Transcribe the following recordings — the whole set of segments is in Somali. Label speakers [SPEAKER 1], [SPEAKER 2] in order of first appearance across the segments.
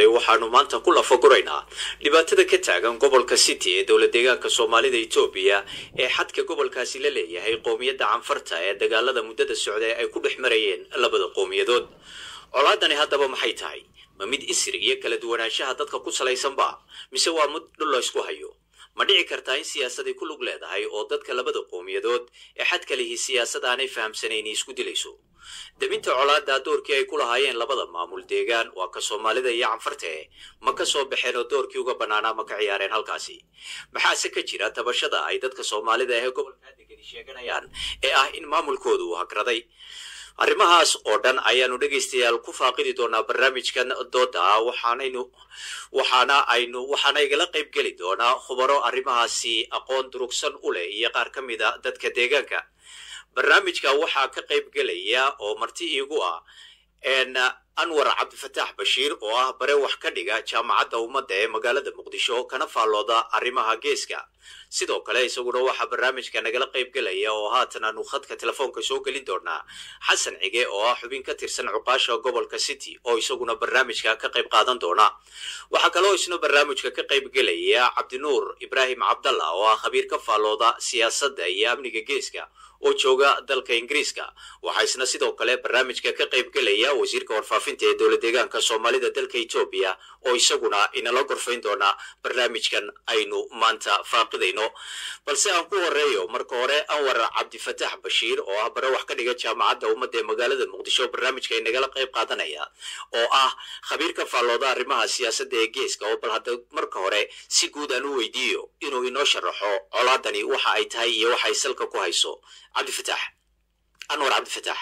[SPEAKER 1] toosay waxaanu maanta ku lafaguraynaa dhibaatada ka taagan gobolka city ee dowla deegaanka soomaalida etoobiya ee xadka gobolkaasi la leeyahay qowmiyadda canfarta ee dagaalada muddada socda ay ku dhex marayeen labada qowmiyadood colaadani haddaba maxay tahay ma mid isri iyo kala duwanaanshaha dadka ku salaysanba mise waa mid dhul la ysku hayo ma dhici kartaa in siyaasaday ku lug leedahay oo dadka labada qowmiyadood ee xadka lihi siyaasad aanay fahamsanayn isku dilayso debinta colaada doorkii ay ku lahaayeen labada maamul deegaan waa ka soomaalida iyo canfarte ma ka soo baxeen oo doorkii uga bannaanaa ma ka ciyaareen halkaasi maxaase ka jira tabashada ay dadka soomaalida ee gobolka degani sheeganayaan ee ah in maamulkoodu uu hagraday arrimahaas oo dhan ayaanu dhegaystayaal ku faaqidi doonaa barnaamijkan dooda ah waxaanaynu waxaana aynu waxaana igala qayb geli doonaa khubaro arrimahaasi aqoon durugsan u leh iyo qaar ka mid a dadka deegaanka barnaamijka waxaa ka qayb gelaya oo marti iigu ah anwar cabdifataax bashiir oo ah bare wax ka dhiga jaamacadda ummadda ee magaalada muqdisho kana faallooda arrimaha geeska sidoo kale isaguna waxaa barnaamijka nagala qayb gelaya oo haatan aanu khadka telefoonka soo gelin doonaa xasan cige oo ah xubin ka tirsan cuqaasha gobolka city oo isaguna barnaamijka ka qayb qaadan doona waxaa kaloo isna barnaamijka ka qayb gelaya cabdinuur ibraahim cabdalla oo ah khabiir ka faallooda siyaasadda iyo amniga geeska oo jooga dalka ingiriiska waxaa isna sidoo kale barnaamijka ka qayb gelaya wasiirka warfaafinta ee dowla deegaanka soomaalida dalka etoobiya oo isaguna inala gorfayn doona barnaamijkan aynu maanta faaqidayno balse aan ku horeeyo marka hore anwar cabdifataax bashiir oo ah bare wax ka dhiga jaamacadda ummadda ee magaalada muqdisho barnaamijka inagala qayb qaadanaya oo ah khabiir ka faallooda arrimaha siyaasadda ee geeska oo bal hadda marka hore si guud aan u weydiiyo inuu inoo sharaxo colaadani waxa ay tahay iyo waxa ay salka ku hayso cabdifataax anwar cabdifataax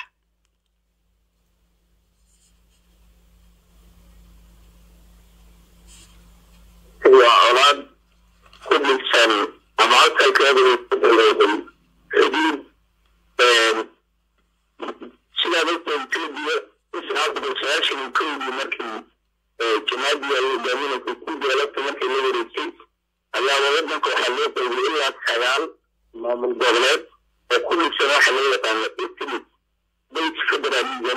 [SPEAKER 2] waa colaad ku dhigsan ama halkalkeedu ku bilowday xuduud sidaad ogta etoobiya israa boqol sagaashan iyo kowdii markii jamaadiya ay hogaaminaysa ku daalabta markii la wareegtay ayaaba waddanka waxaa loo qaybiyay ilaa sagaal maamul goboleed oo ku dhigsan waxa loo yaqaano ethnic based federalism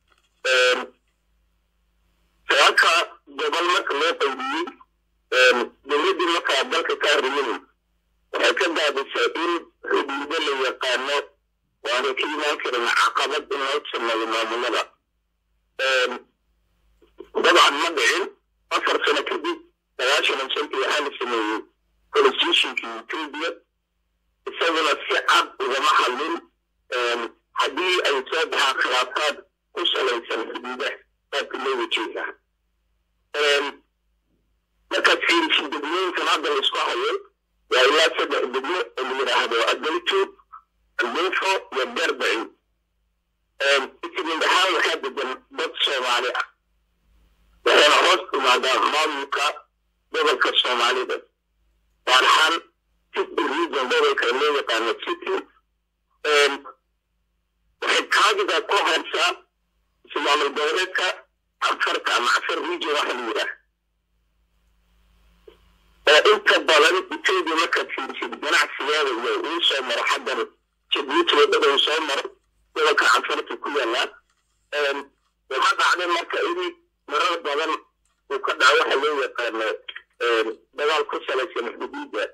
[SPEAKER 2] sagaalka gobol marka loo qaybiyey dowladdii markaa dalka ka arriminay waxay ka daadisay in xuduudo la yaqaano waana ka imaan karin caqabad in loo sameeyo maamulada dabcan ma dhicin afar sano kadib sagaashan iyo shantii waxaa la sameeyey constitutionka etoobiya isaguna si cad ugama hadlin haddii ay soo baxaan khilaafaad ku salaysan xuduudaha qaabka loo wajeegaa markaad fiirisid degmooyinkan hadda la isku hayo waa ilaa saddex degmo oo la yidhaahdo adalto albufo iyo darbaci ismid ahaan waxaa degan dad soomaali ah waxayna hoos timaadaa maamulka gobolka soomaalida gaar ahaan city region gobolka loo yaqaano city waxay kaadiga ku haysaa ismaamul goboleedka canfarta ama cafar region waxa la yidhaah oo inta badan etoobiya markaad fiirisid ganacsigeeda iyo uu soo maro xaggan jabuuti wadada uu soo maro gobolka canfarta ku yaalaa waxaa dhacday marka in marar badan uu ka dhaco waxa loo yaqaano dagaal ku salaysan xuduudda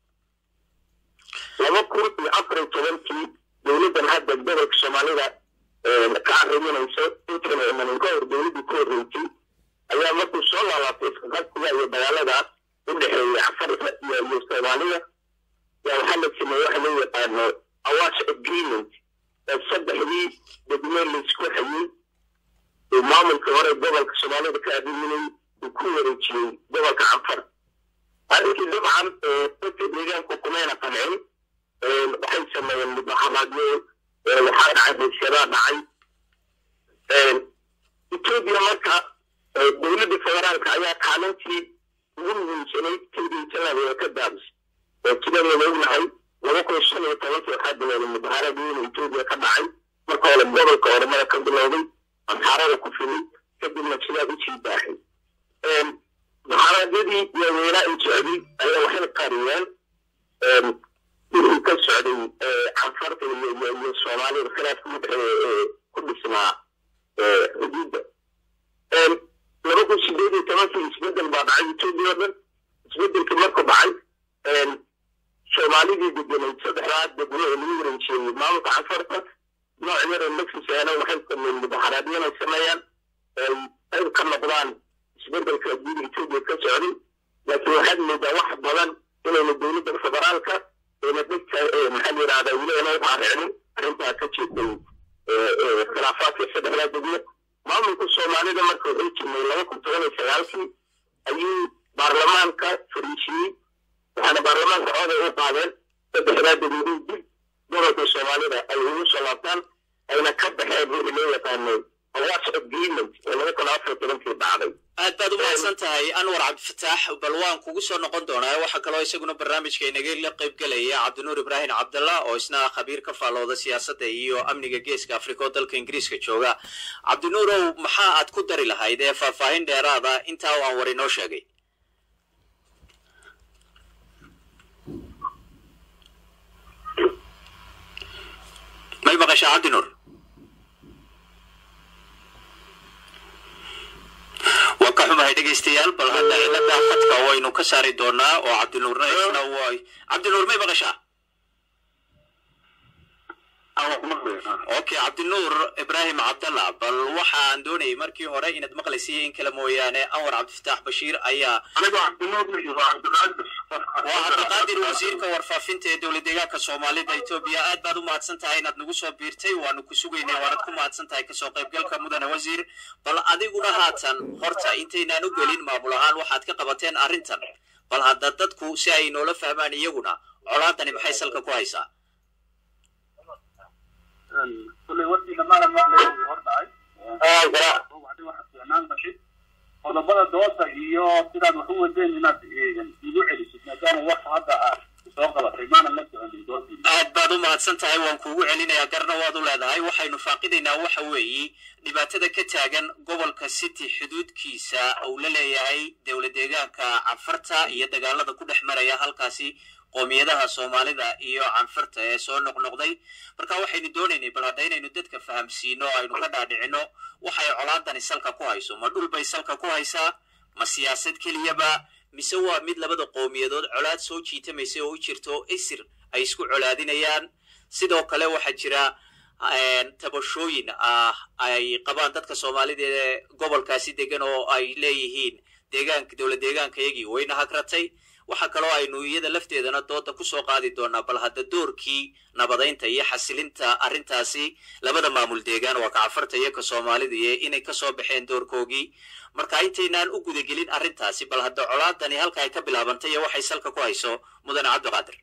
[SPEAKER 2] laba kun iyo afar iyo tobankii dowladdan hadda gobolka soomaalida ka arriminayso intayna imanin ka hor dowladdii ku horreysay ayaa markuu soo laalaatay isqaqabsiga iyo dagaaladaas u dhexeeya cafarta iyo iyo soomaalida yaa waxaa la sameeye waxa loo yaqaano awash agreement oo saddexdii degmo laysku hayey uu maamulka hore gobolka soomaalida ka arriminay uu ku wareejiyey gobolka canfar arrinkii dabcan dadka deegaanku kumayna qancin waxay sameeyeen mudaharaadyo waxaa dhacay bulshadaa dhacay etoobiya marka dowladda federaalka ayaa kaalintii ugu muhiimsanay kediisanada ka daabis oo sidaan ognahay laba kun shan iyo tobankii waxaa bilowday mudaharad weyn etoobiya ka dhacay marka hore gobolka oromada ka bilowday amxaarada ku filay kadibna sidaa u sii baaxay mudaharaadyadii waaweynaa ay socday ayaa waxay qariyeen wixii ka socday canfarta iyo iyo soomaalida khilaafka udhexeeya ee ku dhisnaa xuduudda laba kun sideed iyo toban tobankii isbedel baa dhacay etoobiya o dhan isbedelkii markuu dhacay soomaalidii degenayd saddexdaa degmo ee lagu wareejeeyey maamulka cafarta nooc yar oo mexiseena waxay sameeyeen mudaxaraadyo inay sameeyaan ay qayb ka noqdaan isbedelka guud etoobiya ka socday laakiin waxaad moodaa wax badan inayna dowladda federaalka ayna dhegta maxaa la yidhahdaa weli ayna uqaaricnin arrintaa ka jeeday khilaafaadka saddexdaa degmo maamulka soomaalida marka wuxuu jirnay laba kun toban iyo sagaalkii ayuu baarlamaanka fariisiyey waxaana baarlamaanka cooday u qaadeen saddexdaa degmadii dib gobolka soomaalida ay ugu soo laabtaan ayna ka baxeen wixii loo yaqaanay awaas agreement oo laba kun afar tobankii dhacday
[SPEAKER 1] aad baad u mahadsan tahay anwar cabdifataax bal waan kugu soo noqon doonaa waxaa kaloo isaguna barnaamijka inaga la qayb gelaya cabdinuur ibraahim cabdallah oo isna khabiir ka faallooda siyaasadda iyo amniga geeska afrika oo dalka ingiriiska jooga cabdinuurow maxaa aad ku dari lahayd ee faahfaahin dheeraada intaa aan war inoo sheegay may maqashaa cabdinuur waan ka xumahay dhegaystayaal bal hadda cilada khadka waynu ka saari doonaa oo cabdinuurna isna way cabdinuur may maqashaa okay cabdinuur ibraahim cabdallah bal waxaan doonayay markii hore inaad maqlaysay in kale mooyaane anwar cabdifataax bashiir ayaa waa cabdiqaadir wasiirka warfaafinta ee dowlad deegaanka soomaalida etoobiya aad baad u mahadsan tahay inaad nagu soo biirtay waanu ku sugaynay waanad ku mahadsan tahay kasoo qaybgalka mudane wasiir bal adiguna haatan horta intaynaan u gelin maamul ahaan waxaad ka qabateen arrintan bal hadda dadku si ay noola fahmaan iyaguna colaadani maxay salka ku haysaa
[SPEAKER 3] kulay warkiina maala maqlay hor dhacay waxa fiicnaan gashay qodobada dooda iyo sidaad wax u wadeen inaad igu celisid maadaama wax hadda aad soo qabatay maanan la soconin doodii
[SPEAKER 1] aad baad u mahadsan tahay waan kuugu celinayaa garna waad u leedahay waxaynu faaqidaynaa waxa weeye dhibaatada ka taagan gobolka city xuduudkiisa uu la leeyahay dowlad deegaanka canfarta iyo dagaalada ku dhex maraya halkaasi qoomiyadaha soomaalida iyo canfarta ee soo noqnoqday marka waxaynu doonaynay bal hadda inaynu dadka fahamsiino o aynu ka dhaadhicino waxay colaadani salka ku hayso ma dhul bay salka ku haysaa ma siyaasad keliyaba mise waa mid labada qowmiyadood colaad soo jiitamaysa oo u jirto isir ay isku colaadinayaan sidoo kale waxaa jira tabashooyin ah ay qabaan dadka soomaalida ee gobolkaasi degan oo ay leeyihiin deegaanka dowlad deegaankayagii wayna hagratay waxaa kaloo aynu iyada lafteedana dooda kusoo qaadi doonaa bal hadda doorkii nabadaynta iyo xasilinta arrintaasi labada maamul deegaan waa kacafarta iyo ka soomaalida iyo inay kasoo baxeen doorkoogii marka intaynaan u gudagelin arrintaasi bal hadda colaadani halka ay ka bilaabantay iyo waxay salka ku hayso mudane cabdiqaadir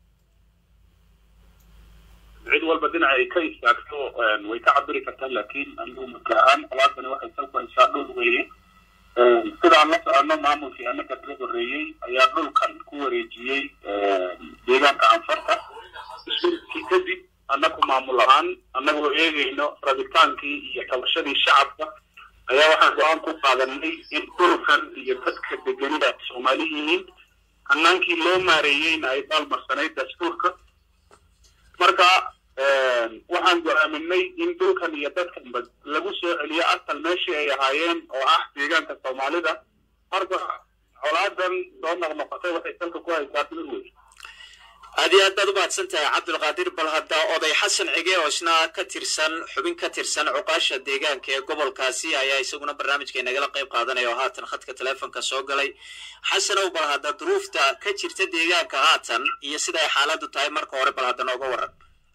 [SPEAKER 3] cid walba dhinaca ay ka istaagto way ka cabiri kartaa laakiin anigu marka ahaan colaadani waxay salku haysaa dhul weeye sidaan la soconno maamulkii annaga laga horreeyey ayaa dhulkan ku wareejiyey deegaanka anfarta isbeddelkii kadib annagu maamul ahaan annagoo eegayno rabitaankii iyo tabashadii shacabka ayaa waxaan go-aan ku qaadanay in dhulkan iyo dadka deganida soomaali yihiin hanaankii loo maareeyeyna ay baalmarsanayd dastuurka marka waxaan go-aaminay in dhulkan iyo dadkanba lagu soo celiyo asal meeshii ay ahaayeen oo ah deegaanka soomaalida marka colaadan soo noqnoqotay waxay salka ku haysaa dhul wey
[SPEAKER 1] aad iyo aad baad u mahadsan tahay cabdulqaadir bal hadda oday xasan cige oo isna ka tirsan xubin ka tirsan cuqaasha deegaanka ee gobolkaasi ayaa isaguna barnaamijka inagala qayb qaadanaya oo haatan khadka teleefonka soo galay xasanow bal hadda duruufta ka jirta deegaanka haatan iyo sida ay xaaladdu tahay marka hore bal hadda nooga waran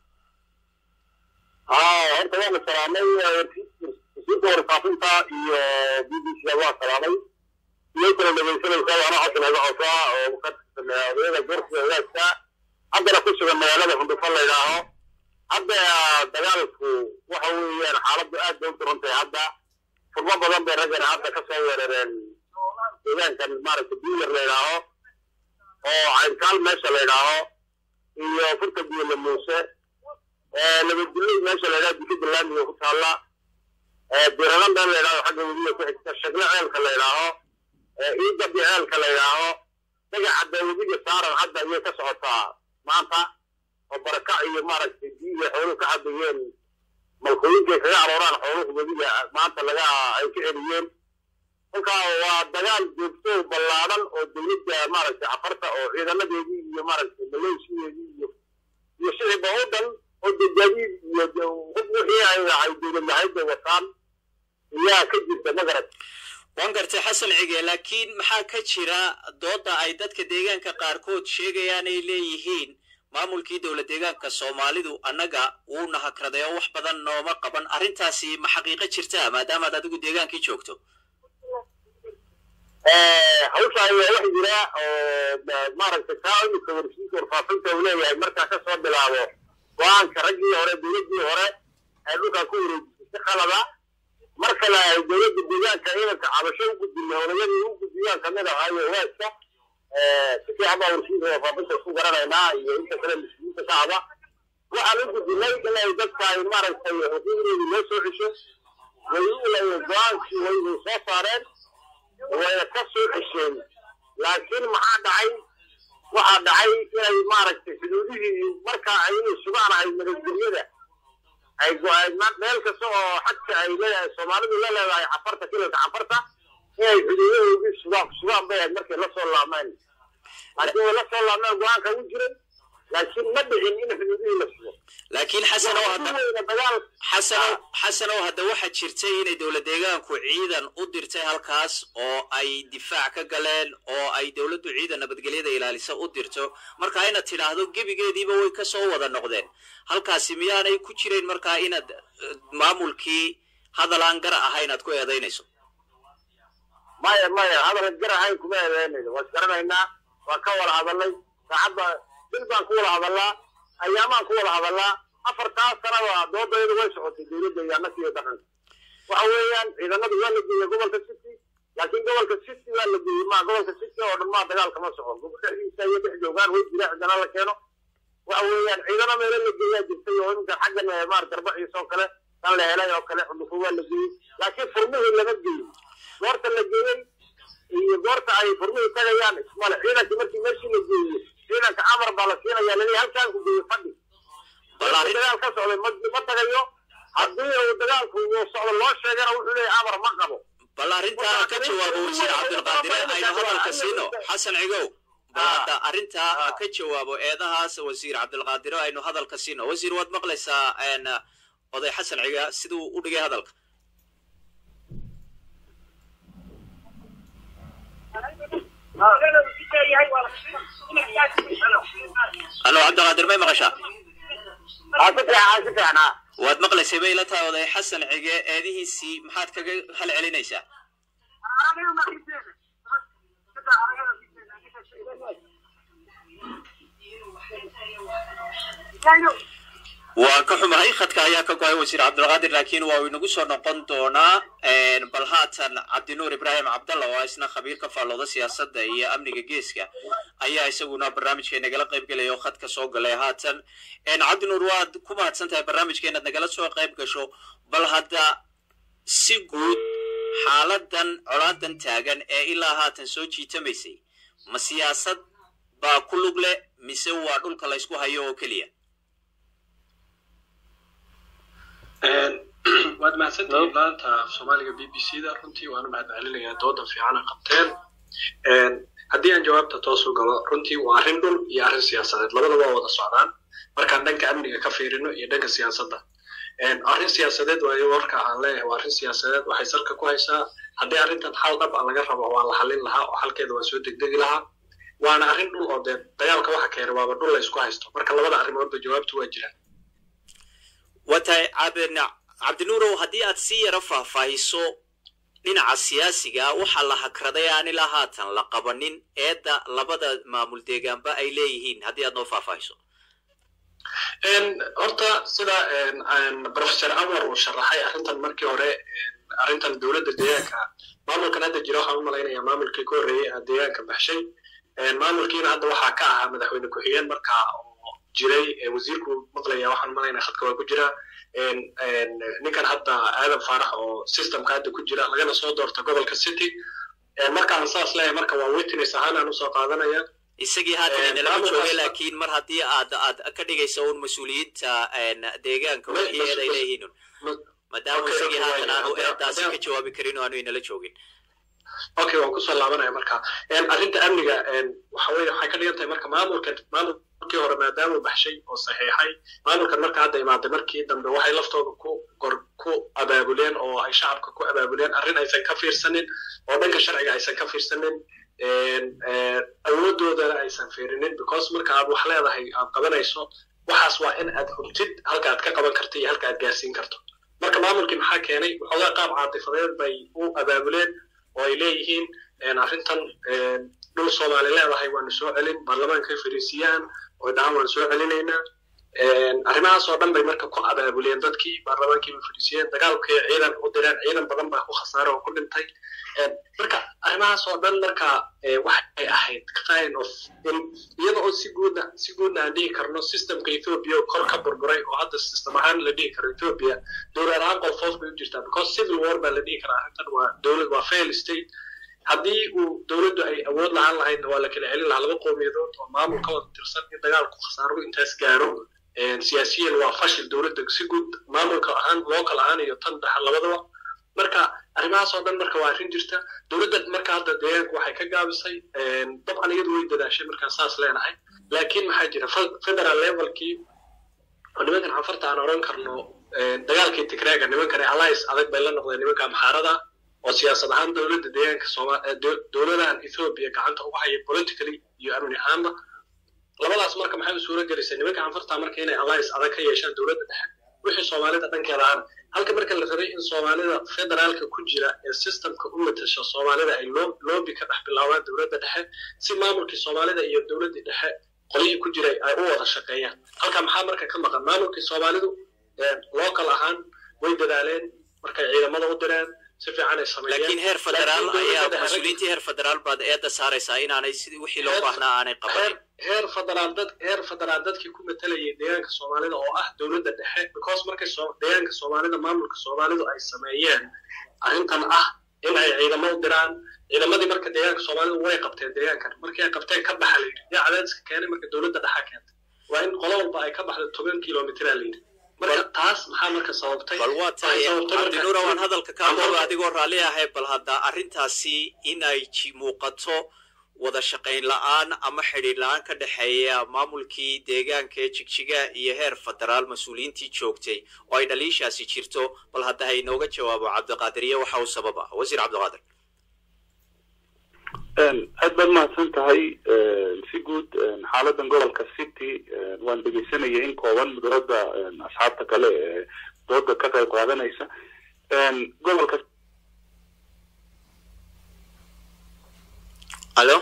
[SPEAKER 2] haa horta waa la salaamay wasiirka warfaafinta iyo b b c waa salaamay iyo kala dhegaysanaysaa waana xasan aga cosaa oo ka tirsan odayada goorsiga wadaadka haddana ku sugan magaalada hundufan la yidhaaho hadda dagaalku waxa weeyaan xaaladdu aad bay u duran tahay hadda furmo badan bay raggana hadda ka soo weerareen deegaankan maaragta biilar la yidhaaho oo caynkaal meesha la yidhaaho iyo furta biyole muuse nabadgelyada meesha la yidhaho dikada laamiga ku taalla biradan dhan la yidhaho xagga webiga ku xigta shagle ceelka la yidhaaho iidabi ceelka la yidhaaho dagacadda webiga saaran hadda ayay ka socotaa maanta oo barakac iyo maaragtay biyiga xooluhu ka cabayeen malkooyinkay kaga arooraan xooluhu webiga maanta laga ay ka celiyeen kolkaa waa dagaal joogto oo ballaadan oo dowladda maaragtay cafarta oo ciidamadeedii iyo maaragtay maleeshiyeedii iyo iyo shicibba oo dhan oo dejadiid iyo hub wixii ay ay dowlad lahayd ay wataan ayaa ka jirta magarad
[SPEAKER 1] waan gartay xasan cige laakiin maxaa ka jira dooda ay dadka deegaanka qaarkood sheegayaan ay leeyihiin maamulkii dowla deegaanka soomaalidu annaga wuuna hakraday oo wax badan nooma qaban arrintaasi ma xaqiiqo jirta maadaamaad adigu deegaankii joogto
[SPEAKER 2] hawsha ayaa wax jira oo maaragtay kaa imika warsiinka warfaafinta uu leeyahay markaa ka soo bilaabo go-aanka raggii hore dowladdii hore ay dhulkaa ku wareejisay si qalada mar kale ay dowladda deegaanka ciidanka cabasho u gudbinay olayadii u gudbiyaan kamid ahaayo waaska si fiican baa warsiinka warfaafinta isku garanaynaa iyo inta kale muslimiinta ka haba waxaan u gudbinay inay dadka ay maaragtay xuquuqdoodii loo soo cesho way u go-aankii way way soo saareen wayna ka soo cesheen laakiin maxaa dhacay waxaa dhacay inay maaragtay xuduudihii marka ay inay sugaan ay nabadgelyada ay meel kasta oo xadka ay leedahay soomaalidu la leedahay cafarta kilalka cafarta inay xuduudahoodii sugaan sugaan bay ahayd markay la soo laameen laakiin way la soo laameen go-aanka u jiray laakiin ma dhicin in xuduudihii la sugo
[SPEAKER 1] laakiin xasan oo hadda
[SPEAKER 2] dagaal
[SPEAKER 1] xasanow xasanow hadda waxaa jirtay inay dowla deegaanku ciidan u dirtay halkaas oo ay difaac ka galeen oo ay dowladdu ciidan nabadgelyada ilaalisa u dirto marka inaad tidhaahdo gebigeediiba way ka soo wada noqdeen halkaasi miyaanay ku jirayn markaa inaad maamulkii hadal aan gar ahayn aad ku eedaynayso
[SPEAKER 2] maya maya hadal gar ahayn kuma eedeynayno waa isgaranaynaa waa ka wada hadalnay saacadda bil baan ku wada hadallaa ayaamaan ku wada hadallaa afartaas sanaba doodayadu way socotay dowladda iyo annaka iyo dhaqanka waxa weeyaan ciidamadu waa la geeyey gobolka city laakiin gobolka city waa la geeyey ma gobolka city oo dhan maa dagaal kama socon dhexdiisa iyo dhex joogaan way jira cidana la keeno waxa weeyaan ciidano meelo la geeyaa jirtay oo iminka xaggan maar garbaciisa oo kale tan la helay oo kale cudufo waa la geeyey laakiin furmihii lama geeyin goorta la geeyey iyo goorta ay furmihii tagayaan ismale ciidankii markii meeshii la geeyey ciidanka amar baa la siinaya laleeyahay halkaan ku geeyey fadhi dagaal ka socday ma ma tagayo haddii uu dagaalku uu socdo loo sheegana wuxuu leeyahay amar ma qabo
[SPEAKER 1] bal arrintaa ka jawaabo wasiir cabdilqaadire aynu hadalka siino xasan cigow bal hadda arrintaa ka jawaabo eedahaas wasiir cabdilqaadire aynu hadalka siino wasiir waad maqlaysaa oday xasan ciga siduu u dhigay hadalka halo cabdiqaadir may maqashaa waad maqlaysay bay ila tahay oday xasan cige eedihiisii maxaad kaga hal celinaysaa waa ka xumahay khadka ayaa ka go-ay wasiir cabdilqaadir laakiin waa uu inagu soo noqon doonaa bal haatan cabdinuur ibraahim cabdalla oo isna khabiir ka faallooda siyaasadda iyo amniga geeska ayaa isaguna barnaamijka nagala qayb gelaya oo khadka soo galay haatan cabdinuur waad ku mahadsan tahay barnaamijka inaad nagala soo qayb gasho bal hadda si guud xaaladan colaadan taagan ee ilaa haatan soo jiitamaysay ma siyaasad baa ku lug leh mise waa dhulka la ysku hayo oo keliya
[SPEAKER 4] waad mahadsantihiin laanta af soomaaliga b b c da runtii waanu mahad celinayaa dooda fiicana qabteen haddii aan jawaabta toos u galo runtii waa arrin dhul iyo arrin siyaasadeed labadaba waa wada socdaan markaan dhanka amniga ka fiirino iyo dhanka siyaasadda arrin siyaasadeed waayo warka aan leeyahay waa arrin siyaasadeed waxay salka ku haysaa haddii arrintan xal dhab a laga rabo waa la xallin lahaa oo xalkeeda waa soo degdegi lahaa waana arrin dhul oo dee dagaalka waxa keenay waaba dhul la isku haysto marka labada arrimoodba jawaabtu waa jiraan
[SPEAKER 1] waa tahay cabdinuurow haddii aad si yaro faahfaahiso dhinaca siyaasiga waxaa la hakraday aan ilaa haatan la qabanin eedda labada maamul deegaanba ay leeyihiin haddii aad noo faahfaahiso
[SPEAKER 4] horta sida professor anwar uu sharaxay arrintan markii hore arrintan dowladda deegaanka maamulkan hadda jira waxaan u malaynayaa maamulkii ka horreeyey aa deegaanka baxshay maamulkiina hadda waxaa ka ahaa madaxweyne ku-xigeen markaa oo jiray wasiirku maqlaya waxaan u malaynaya khadka waa ku jira ninkan hadda aadan faarax oo systemka hadda ku jira lagana soo doorta gobolka city markaan saas leeyahay marka waa witness ahaan aan usoo qaadanaya
[SPEAKER 1] isagii haatan inalama joogay laakiin mar haddii aad aad ka dhigayso un mas-uuliyiinta deegaanka wixii eed ay leeyihiin maadaama isagii haatan aanu eedaasi ka jawaabi karin oo aanu inala joogin
[SPEAKER 4] okay waan kusoo laabanaya marka arrinta amniga waxa weye waxay ka dhigan tahay marka maamulka maamulkii hore maadaamuu baxshay oo saxiixay maamulkan marka hadda imaaday markii dambe waxay laftooda ku gor ku abaabuleen oo ay shacabka ku abaabuleen arrin aysan ka fiirsanin oo dhanka sharciga aysan ka fiirsanin awoodoodana aysan fiirinin because marka aad wax leedahay aad qabanayso waxaas waa in aad hurtid halka aad ka qaban karto iyo halka aad gaarsiin karto marka maamulkii maxaa keenay waxoogaa qaab caatifadeed bay u abaabuleen oo ay leeyihiin arrintan dhul soomaali leedahay waanu soo celin baarlamaankay fariisiyaan oo dhahaan waanu soo celinaynaa arrimahaas oo dhan bay marka ku abaabuleen dadkii baarlamaankii bay fadhiisiyeen dagaalkay ciidan u direen ciidan badan baa ku khasaare oo ku dhintay marka arrimahaas oo dhan marka waxay ahayd kind of in iyada oo si guudna si guudna aan dhihi karno systemka ethiopia kor ka burburay oo hadda system ahaan la dhihi karo ethiopia dowlad ahaan qolfoos bay u jirtaa because civil war baa la dhihi karaa arrintan waa dowlad waa fail state haddii uu dowladdu ay awood lahaan lahaydna waa la kala celin lahaa laba qowmiyadood oo maamul ka wada tirsan in dagaalku khasaaro intaas gaaro siyaasiyan waa fashil dowladda si guud maamulka ahaan local ahaan iyo tan dhaxa labadaba marka arrimahaas oo dhan marka waa arrin jirta dowladda marka hadda deegaanku waxay ka gaabisay dabcan iyadu way dadaashay markaan saas leenahay laakiin maxaa jira federal levelkii oo nimankan xafarta aan oran karno dagaalkii tigraaga nimankan alliance adag bay la noqdeen nimanka amxaarada oo siyaasad ahaan dowladda deegaanka sooma dowladahan ethiopia gacanta ugu haya politically iyo amni ahaanba labadaas marka maxay u suura gelisay nimanka anfarta marka inay alliance adag ka yeeshaan dowladda dhexe wixii soomaalida dhankeeda ahana halka marka la rabay in soomaalida federaalka ku jira ee systemka u matasha soomaalida ay loobi ka dhex bilaabaan dowladda dhexe si maamulkii soomaalida iyo dowladdii dhexe qolihii ku jiray ay u wada shaqeeyaan halka maxaa marka ka maqan maamulkii soomaalidu local ahaan way dadaaleen markay ciidamada u direen si fiican ay sameeyeen
[SPEAKER 1] laakiin heer federaal ayaa mas-uuliyiintii heer federaal baad eedda saaraysaa inaanay sidii wixii loo baahnaa aanay qabanin
[SPEAKER 4] heer federaal dad heer federaal dadkii ku matalayay deegaanka soomaalida oo ah dowladda dhexe because markay deegaanka soomaalida maamulka soomaalidu ay sameeyeen arrintan ah in ay ciidamo u diraan ciidamadii marka deegaanka soomaalidu way qabteen deegaankan markii ay qabteen ka baxa la yidhi yaa cadaadiska keenay marka dowladda dhexa keentay waa in qolo walba ay ka baxdo toban kilomitraa la yidhi marka taas maxaa marka sababtay
[SPEAKER 1] bal waa tahay cabdinuura waan hadalka kaa mooga adigoo raalli ahay bal hadda arrintaasi in ay muuqato wada shaqayn la'aan ama xidhiir la'aan ka dhexeeya maamulkii deegaanka ee jigjiga iyo heer federaal mas-uuliyiintii joogtay oo ay dhaliishaasi jirto bal hadda ha inooga jawaabo cabdiqaadir iyo waxa uu sabab ah wasiir cabdiqaadir
[SPEAKER 5] aad baad mahadsan tahay si guud xaaladan gobolka city waan dhegeysanaya in kooban mudaradda asxaabta kale ee dooda ka qayb qaadanaysa gobolka
[SPEAKER 1] alo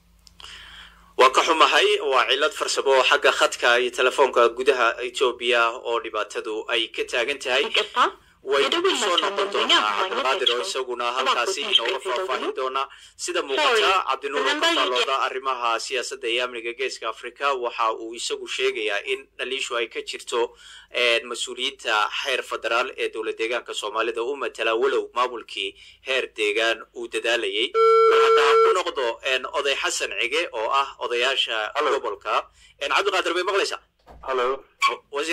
[SPEAKER 1] waa ka xumahay waa cillad farsamo oo xagga khadka iyo telefoonka gudaha etoobiya oo dhibaatadu ay ka taagan tahay way soo noqon doonaa cabdiqaadir oo isaguna halkaasi inooga faahfaahin doona sida muuqata cabdinuur oo ka faallooda arrimaha siyaasadda iyo amniga geeska africa waxa uu isagu sheegayaa in dhaliishu ay ka jirto mas-uuliyiinta heer federaal ee dowlad deegaanka soomaalida u matala walow maamulkii heer deegaan uu dadaalayay hadda ku noqdo oday xasan cige oo ah odayaasha gobolka cabdiqaadir bay maqlaysaa
[SPEAKER 5] halo
[SPEAKER 1] wasiir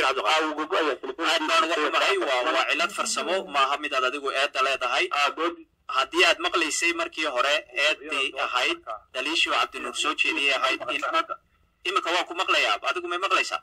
[SPEAKER 1] cabdiqaadir waa cilad farsamo maaha mid aad adigu eedda leedahay haddii aad maqlaysay markii hore eeddii ahayd daliishii oo cabdinuur soo jeediyay ahayd in iminka waan ku maqlayaa adigu may maqlaysaa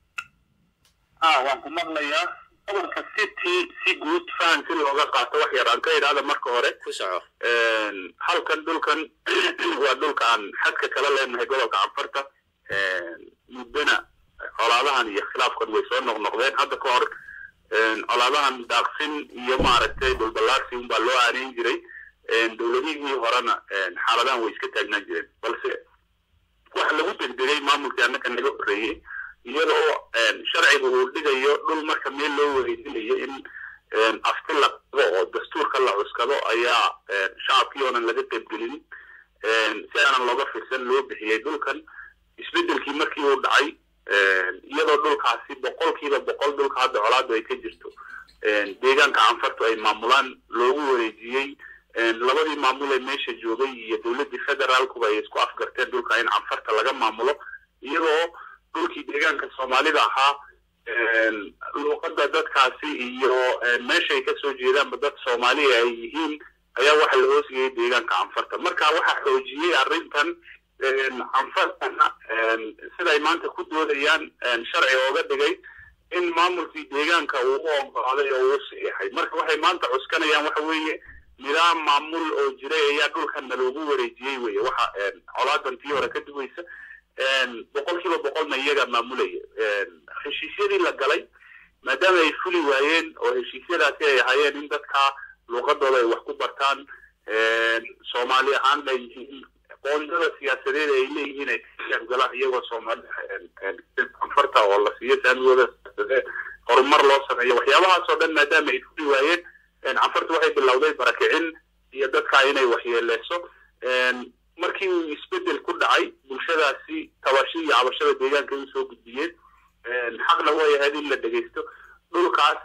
[SPEAKER 2] waan ku maqlayaa gobolka city si guud fahan si looga qaato wax yar aan ka idhaahda marka hore
[SPEAKER 1] ku soco
[SPEAKER 2] halkan dhulkan waa dhulka aan xadka kala leenahay gobolka canfarta muddona colaadahan iyo khilaafkan way soo noqnoqdeen hadda ka hor colaadahan daaqsin iyo maaragtay dhulballaarsi unbaa loo aaneyn jiray dowladihii horena xaaladahan way iska taagnaan jireen balse waxa lagu degdegay maamulkii annaka naga horreeyey iyadoo sharciga uu dhigayo dhul marka meel loo wareejinayo in afti la qado oo dastuurka la cuskado ayaa shacabkii oonan laga qaybgelin si aanan looga firsan loo bixiyey dhulkan isbeddelkii markii uu dhacay iyadoo dhulkaasi boqolkiiba boqol dhulka hadda colaadu ay ka jirto deegaanka canfartu ay maamulaan loogu wareejiyey labadii maamul ee meesha joogay iyo dowladdii federaalkuba ay isku afgarteen dhulka in canfarta laga maamulo iyadoo dhulkii deegaanka soomaalida ahaa luuqadda dadkaasi iyo meeshay kasoo jeedaanba dad soomaaliya ay yihiin
[SPEAKER 5] ayaa waxa la hoosgeeyey deegaanka canfarta marka waxaa xoojiyey arrintan canfartana siday maanta ku doodayaan sharci ooga dhigay in maamulkii deegaanka uu u ogolaaday oo uu saxiixay marka waxay maanta cuskanayaan waxa weeye nidaam maamul oo jiray ayaa dhulkanna loogu wareejiyey weye waxa colaadan tii hore ka duwaysa boqol kiiba boqolna iyaga maamulaya heshiisyadii la galay maadaama ay fuli waayeen oo heshiisyadaasi ay ahaayeen in dadka luuqadooda ay wax ku bartaan soomaali ahaanna yihiin qoondada siyaasadeed ay leeyihiin ay galaan iyagoo soomaali anfarta oo la siiyo saamigooda siyaasadeed horumar loo sameeyo waxyaabahaas oo dhan maadaama ay fuli waayeen canfarta waxay bilowday barakicin iyo dadka inay waxyeeleyso markii uu isbedel ku dhacay bulshadaasi tabashi iyo cabashada deegaanka ay usoo gudbiyeen xaqna way ahayd in la dhegeysto dhulkaas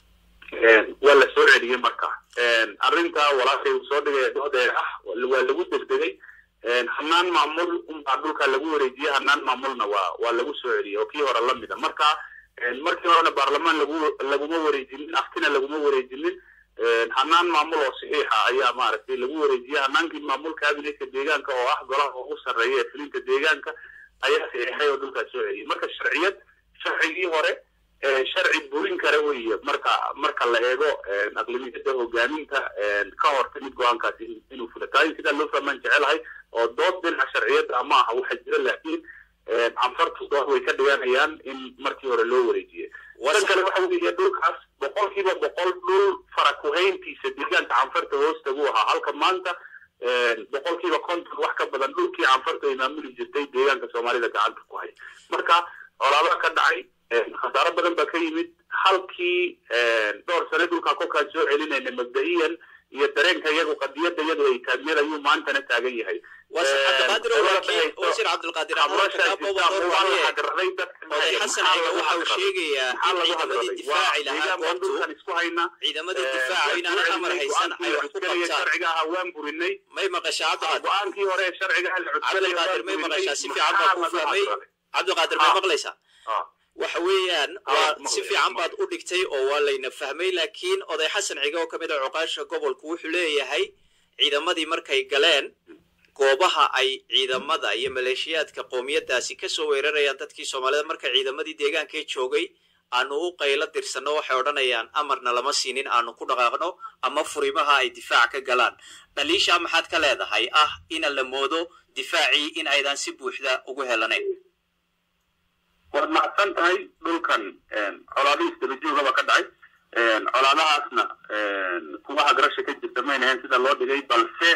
[SPEAKER 5] waa la soo celiyey marka arrinta walaashay uu soo dhigay doodeer ah waa lagu degdegay hanaan maamul unbaa dhulka lagu wareejiyey hanaan maamulna waa waa lagu soo celiyey oo kii hore lamida marka markii horena baarlamaan lagu laguma wareejinin aftina laguma wareejinin hanaan maamul oo saxiixa ayaa maaragtay lagu wareejiyey hanaankii maamul kabinetka deegaanka oo ah golaha ugu sarreeya ee fulinta deegaanka ayaa saxiixay oo dhulkaas soo celiyey marka sharciyad sharcigii hore sharci burin kara weeye marka marka la eego aqlimiyada hogaaminta ka hor timid go-aankaasi inuu fula tahay sidaa loo fahmaan jecelahay oo dood dhinaca sharciyadda ma aha waxa jira laakiin canfartu dood way ka dhiganayaan in markii hore loo wareejiyey tan kale waxa weeye dhulkaas boqol kiiba boqol dhul farakuhayntiisa deegaanka canfarta hoosta buu ahaa halka maanta boqol kiiba konton wax ka badan dhulkii canfarta ay maamuli jirtay deegaanka soomaalida gacanta ku hay marka colaadaha ka dhacay khasaaro badan baa ka yimid halkii dhowr sane dhulkaa kolkaan soo celinayna mabda'iyan iyo dareenka iyagu qadiyadda iyadu ay taagneed ayuu maantana taagan yahay
[SPEAKER 1] wasiir cabdilqaadir oday xasan ayga waxa uu sheegayaa in ciidamadii difaaci lahaa goobtu ciidamadii difaaca inaanay amar haysan ay wax ku qabtaan
[SPEAKER 5] sharciga ahaa waan burinay
[SPEAKER 1] may maqashaa cabdiqaadir
[SPEAKER 5] go-aankii hore ee sharciga la
[SPEAKER 1] cabdilqaadir may maqashaa si fiican baa kuu fahmay cabdiqaadir may maqlaysaa waxa weeyaan waa si fiican baad u dhigtay oo waa layna fahmay laakiin oday xasan ciga oo ka mid a cuqaasha gobolku wuxuu leeyahay ciidamadii markay galeen goobaha ay ciidamada iyo maleeshiyaadka qoomiyadaasi kasoo weerarayaan dadkii soomaalida marka ciidamadii deegaanka joogay aanu u qaylo dirsanno waxay odhanayaan amarna lama siinin aanu ku dhaqaaqno ama furimaha ay difaac ka galaan dhaliishaa maxaad ka leedahay ah ina la moodo difaacii in aydan si buuxda ugu helanayn
[SPEAKER 2] waad macsan tahay dhulkan colaadihiis dabajoogaba ka dhacay colaadahaasna kuwa hagrasha ka jirta mayna ahayn sida loo dhigay balse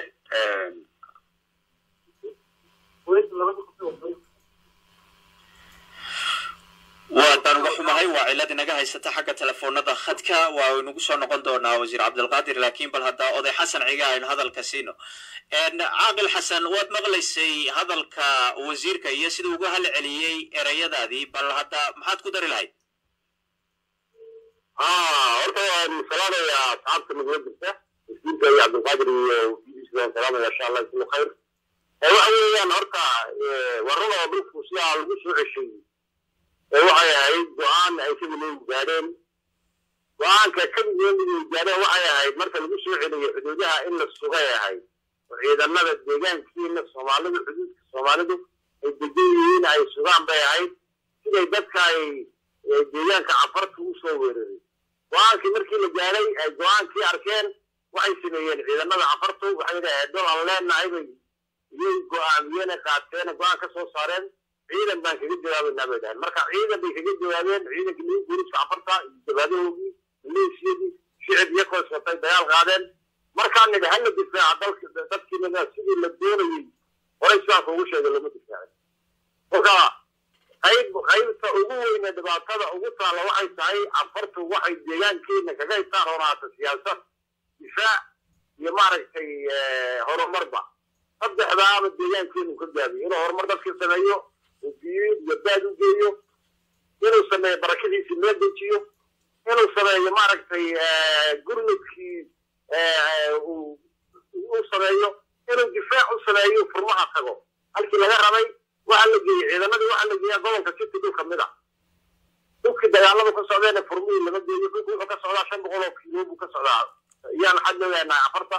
[SPEAKER 1] waataan uga xumahay waa cilad inaga haysata xagga telefoonada khadka waa inagu soo noqon doonaa wasiir cabdilqaadir laakiin bal hadda oday xasan ciga aynu hadalka siino caaqil xasan waad maqlaysay hadalka wasiirka iyo sida uga hal celiyey ereyadaadii bal hadda maxaad ku dari lahayd
[SPEAKER 2] horta waan salaamayaa asxaabta nagula jirta wasiirka iyo cabdilqaadir iyo waan salaamaya insha allah islu khayr waxa weeyaan horta warrada oo dhulku sidaa lagu soo ceshay waxay ahayd go-aan ay kamileegu gaadheen go-aanka kamileegu gaadheen waxay ahayd marka lagu soo celiyo xuduudaha in la sugay ahayd oo ciidamada deegaankiina soomaalidu xuduudka soomaalidu ay degan yihiin ay sugaan bay ahayd siday dadka ay deegaanka cafarta u soo weeraray go-aankii markii la gaadhay ay go-aankii arkeen waxay sameeyeen ciidamada cafartu waxay yidhaaheen dol aan leenahay bay iyay go-aamiyeen qaateen go-aan ka soo saareen ciidan baan kaga jawaabaynaa bay dhahen marka ciidan bay kaga jawaabeen ciidankii lagu guuriska cafarta iyo jabaadahoogii maleeshiyadii shicib iyo koos watay dagaal qaadeen markaan nidhi hala difaaca dalka dadkiina sidii la doonayey horay sidaanka ugu sheegay lama difaacin marka qayb qaybta ugu weyne dhibaatada ugu taalla waxay tahay cafartu waxay deegaankeena kaga hitaan horaata siyaasad difaac iyo maaragtay horumarba saddexdaaba deegaankeenu ka gaabiyo inuu horumar dadka sameeyo uu biyo iyo baad u geeyo inuu sameeyo barakadiisi meel dejiyo inuu sameeyo maaragtay gurmudkii uu sameeyo inuu difaac u sameeyo furmaha tago halkii laga rabay waxaa la geeyey ciidamadii waxaa la geeyaa gobolka city dhul kamid a dhulkii dagaaladu ka socdeena furmihii lama geeyo dhulku wuxuu ka socdaa shan boqol oo kiilo buu ka socdaa yaan xad loo yahnaa afarta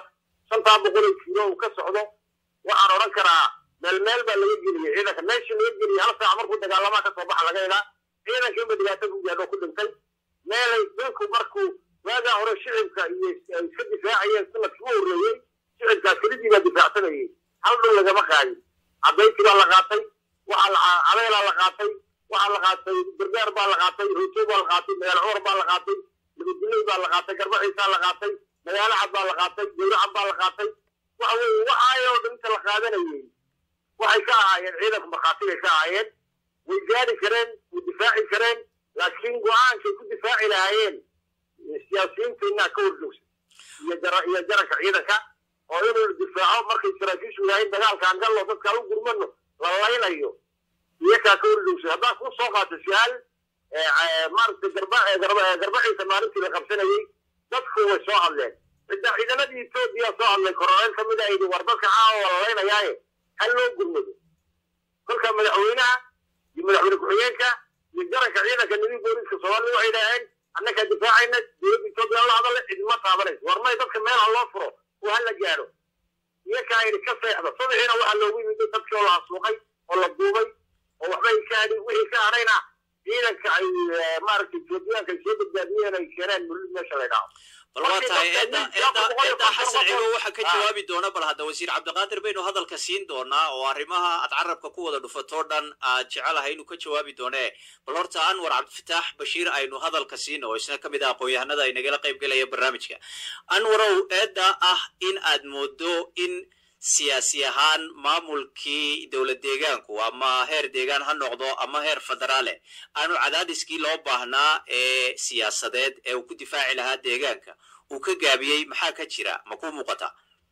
[SPEAKER 2] shantaa boqol oo kiilo uu ka socdo waxaan odhan karaa meel meel baa laga geliyey ciidanka meeshii laga geliyey hal saac markuu dagaalamaa kasoo baxa laga helaa ciidanka inba dhibaato ku gaadho ku dhintay meelay dhulku markuu waagaa hore shicibka iyo ay iska difaacayeen sanadkii u horreeyey shicibkaas kelidii baa difaacsanayey hal dhul lagama qaadin cabayti baa la qaatay waxaa la cabeelaa la qaatay waxaa la qaatay gargaar baa la qaatay rooto baa la qaatay magaalo cumar baa la qaatay labadilay baa la qaatay garbaciisaa la qaatay magaalo cad baa la qaatay gawracad baa la qaatay waxa weeye waxaayoo dhan inta la qaadanayey waxay ka ahaayeen ciidanku markhaati bay ka ahaayeen way gaari kareen way difaaci kareen laakiin go-aankay ku difaaci lahaayeen siyaasiyiinteennaa ka horjoogsan iyo jara iyo jaranka ciidanka oo inuu difaaco markay saraakiishu yidhaaheen dagaalkaan gallo dadkaan u gurmano la laynayo iyakaa ka horjoogsan haddaan kuu soo qaato su-aal maaragtay garba garbaciisa maalintii la qabsanayey dadku way soo hadleen cidda ciidanadii etoobiya soo hadlay kororeel ka mid a yidhi war dadka caawa la laynayaaye hal loo gurmado kolka madaxweynaha iyo madaxweyne ku-xigeenka iyo jaranka ciidanka nimin booliska soomaalida waxay idhaaheen annakaa difaacayna dowladda etoobiya la hadale cidma taabanayso war may dadka meel ha loo furo oo ha la gaadho iyakaa yidhi ka seexda sadexiina waxaa loogu yimid dadkii oo la asuuqay oo la duubay oo waxbay ka hadhi wixii ka hadhayna ciidanka ay maaragtay etoobiyaanka ay soo badbaadiyeen ay keeneen mulid meesha la ydhaho
[SPEAKER 1] bal waa tahay eedda eedda eedda xasan cigo waxaa ka jawaabi doona bal hadda wasiir cabdiqaadir baynu hadalka siin doonaa oo arrimaha aad carabka ku wada dhufatoo dhan aad jecelahay inuu ka jawaabi doonee bal horta anwar cabdifataax bashiir aynu hadalka siin oo isna ka mid ah aqoon-yahanada ay nagala qayb gelaya barnaamijka anwarow eedda ah in aad moodo in siyaasi ahaan maamulkii dowlad deegaanku ama heer deegaan ha noqdo ama heer federaale aanu cadaadiskii loo baahnaa ee siyaasadeed ee uu ku difaaci lahaa deegaanka uu ka gaabiyey maxaa ka jira ma ku muuqata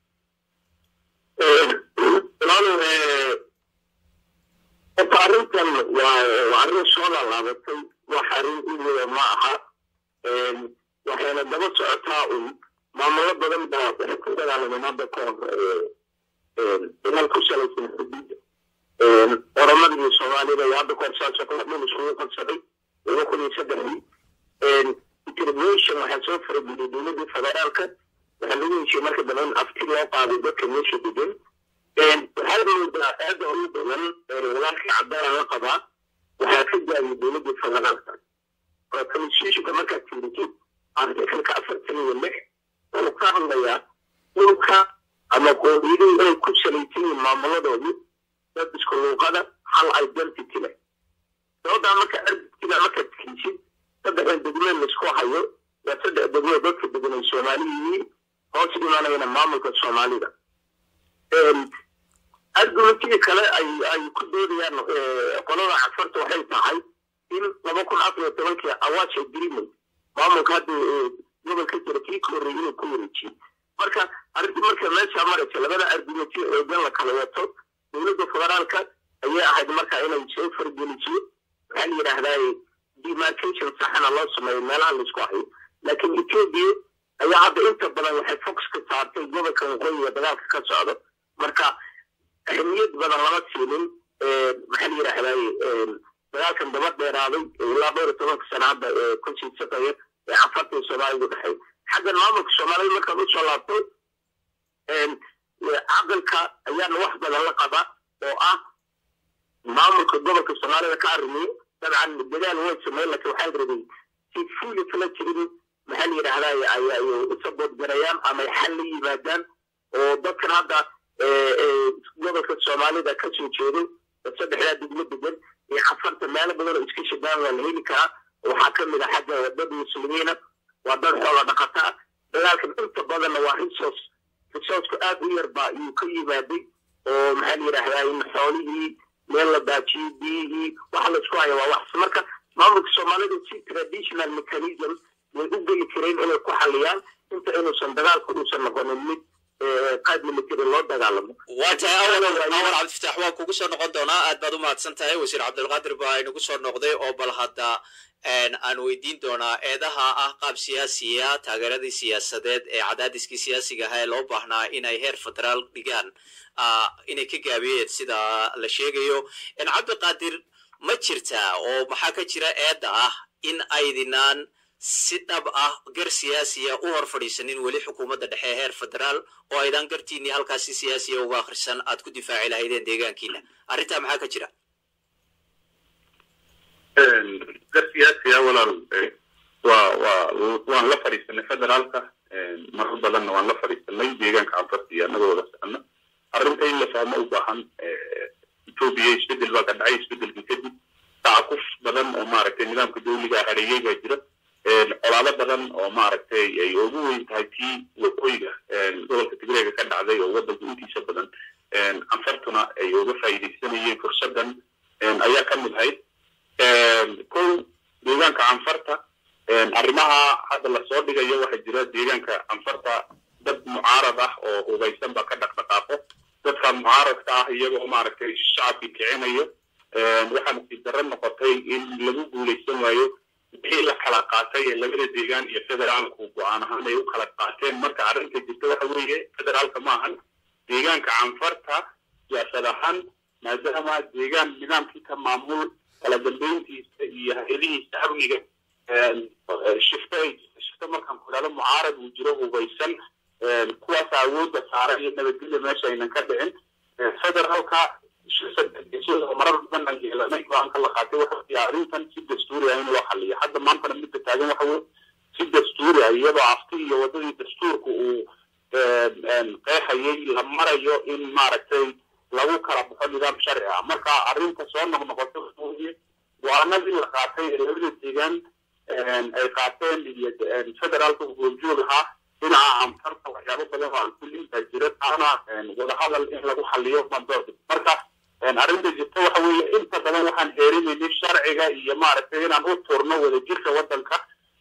[SPEAKER 2] horta arrintan waa waa arrin soo laalaabatay wax arrin iyada ma aha waxayna daba socotaa un maamulo badan baa waxay ku dagaalameen hadda ka hor dagaal ku salaysan xuduudda oramada iyo soomaalida iyo hadda kahor saasoo kale dhul isugu qabsaday laba kun iyo saddexdii intervention waxaa soo farageliyay dowladda federaalka waxaa lagu heshiye marka dambe in afti loo qaaday dadka meesha degan waxaa moodaa aada ugu badan walaalkii cabdaala la qabaa waxaa ka gaabiyay dowladda federaalka oo constitutionka markaad fiirisid artikalka afartan iyo lix wuxuu ka hadlayaa dhulka ama qoomiyadii inay ku salaysan yihiin maamuladoodii dad isku luuqada hal identity leh sababtaa marka argtina markaad fiirisid saddexdan degmee laisku hayo waa saddex degmee dadka degan ay soomaali yihiin hoos imanayana maamulka soomaalida argumentii kale ay ay ku doodayaan qolada cafarta waxay tahay in laba kun afar iyo tobankii awash agreement maamulka hadda gobolka jira kii ka horreeyay inuu ku wareejiyey marka arrintii marka meesha maraysa labada argumenti xoogan la kala wato dowladda federaalka ayay ahayd marka inay soo fargeliso waxaa la yidhaahdaa demarcation saxana loo sameeyo meelaha laisku hayo laakiin ethiopia ayaa hadda inta badan waxay fox ka saartay gobolka waqooyiga dagaalka ka socdo marka ahmiyad badan lama siinin maxaa la yidhaahdaa dagaalkan daba dheeraaday ilaa dhowr iyo tobanka sana hadda kusii shaqeeya ee cafarta iyo soomaalida dhexay xaggan maamulka soomaalida markaad usoo laabto caqilka ayaana wax badan la qaba oo ah maamulka gobolka soomaalida ka arrimiyo dabcan dadaal way sameyn laakiin waxaa rabay si fuuli kala jirin maxaa la yidhaahdaa ay usabood garayaan ama ay xal la yimaadaan oo dadkan hadda gobolka soomaalida ka soo jeedo saddexdaa degmo degan iyo cafarta meelo badan oo iska shadaan waa la heli karaa waxaa ka mid a xagga wadada muslimiina waa dad xoola dhaqata ah dagaalkan inta badanna waa resource resourcku aad u yar baa iyuu ka yimaaday oo maxaa la yidhaahdaa in xoolihii meel la daajiyey biyihii waxa laisku haya waa wax marka maamulka soomaalida si traditional mechanism way u geli kareen inay ku xaliyaan inta inuusan dagaalku uusan noqonin mid qaad military loo dagaalamo
[SPEAKER 1] waa tahay awal awal cabdifatax waan kugu soo noqon doonaa aad baad u mahadsan tahay wasiir cabdilqaadir baa inagu soo noqday oo bal hadda aan weydiin doonaa eedaha ah qaab siyaasiya taageeradii siyaasadeed ee cadaadiskii siyaasiga ahaa ee loo baahnaa inay heer federaal dhigaan inay ka gaabiyeen sida la sheegayo cabdiqaadir ma jirtaa oo maxaa ka jira eedda ah in aydinaan si dhab ah gar siyaasiya u hor fadhiisanin weli xukuumadda dhexe heer federaal oo aydan gartiinii halkaasi siyaasiya uga akhrisan aad ku difaaci lahaydeen deegaankiina arrintaa maxaa ka jira
[SPEAKER 5] gar siyaasiya walaal waa waa waan la fadhiisanay federaalka marar badanna waan la fadhiisanay deegaanka canfarta iyo annagoo wada socono arrinta in la fahmo u baahan etoobiya isbedel baa ka dhacay isbedelkii kadib tacakuf badan oo maaragtay nidaamka dawliga hareeyey baa jira colaado badan oo maaragtay ay ugu weyn tahay tii waqooyiga gobolka tigreega ka dhacday oo waddanka intiisa badan canfartuna ay uga faa'iidaysanayeen fursadan ayaa ka mid ahayd kow deegaanka canfarta arrimaha hadda lasoo dhigayo waxaa jira deegaanka canfarta dad mucaarad ah oo hubaysan ba ka dhaqdhaqaaqo dadka mucaaradka ah iyagoo maaragtay shacabkii kicinayo waxaa nasiib darro noqotay in lagu guulaysan waayo wixii la kala qaatay ee labada deegaan iyo federaalku go-aan ahaan ay u kala qaateen marka arrinta jirta waxa weeye federaalka ma ahan deegaanka canfarta siyaasad ahaan maadaama deegaan nidaamkii ka maamul kala dambeyntiisa iyo hay-adihiisa amniga shifto ay shifto markaan ku idhahdo mucaarad uu jiro hubaysan kuwaas awoodda saara iyo nabadgelya meesha aynan ka dhicin federaalka marar badan aan yeelanay go-aanka la qaatay waxa arrintan si dastuuri ah in loo xaliyo hadda maantana midda taagan waxa weye si dastuuri ah iyadoo afti iyo waddadii dastuurka uu qeexayay la marayo in maaragtay lagu kala baxo nidaam sharci ah marka arrinta soo noqnoqoto weye go-aanadii la qaatay ee labada deegaan ay qaateen iyo federaalka goobjoog ahaa dhinaca amtarta waxyaabo badan oo aan kulin baa jira taana wadahadal in lagu xaliyo mandoorka marka arrinta jirta waxa weeye inta badan waxaan heerinaynay sharciga iyo maaragtay inaan u turno wadajirka waddanka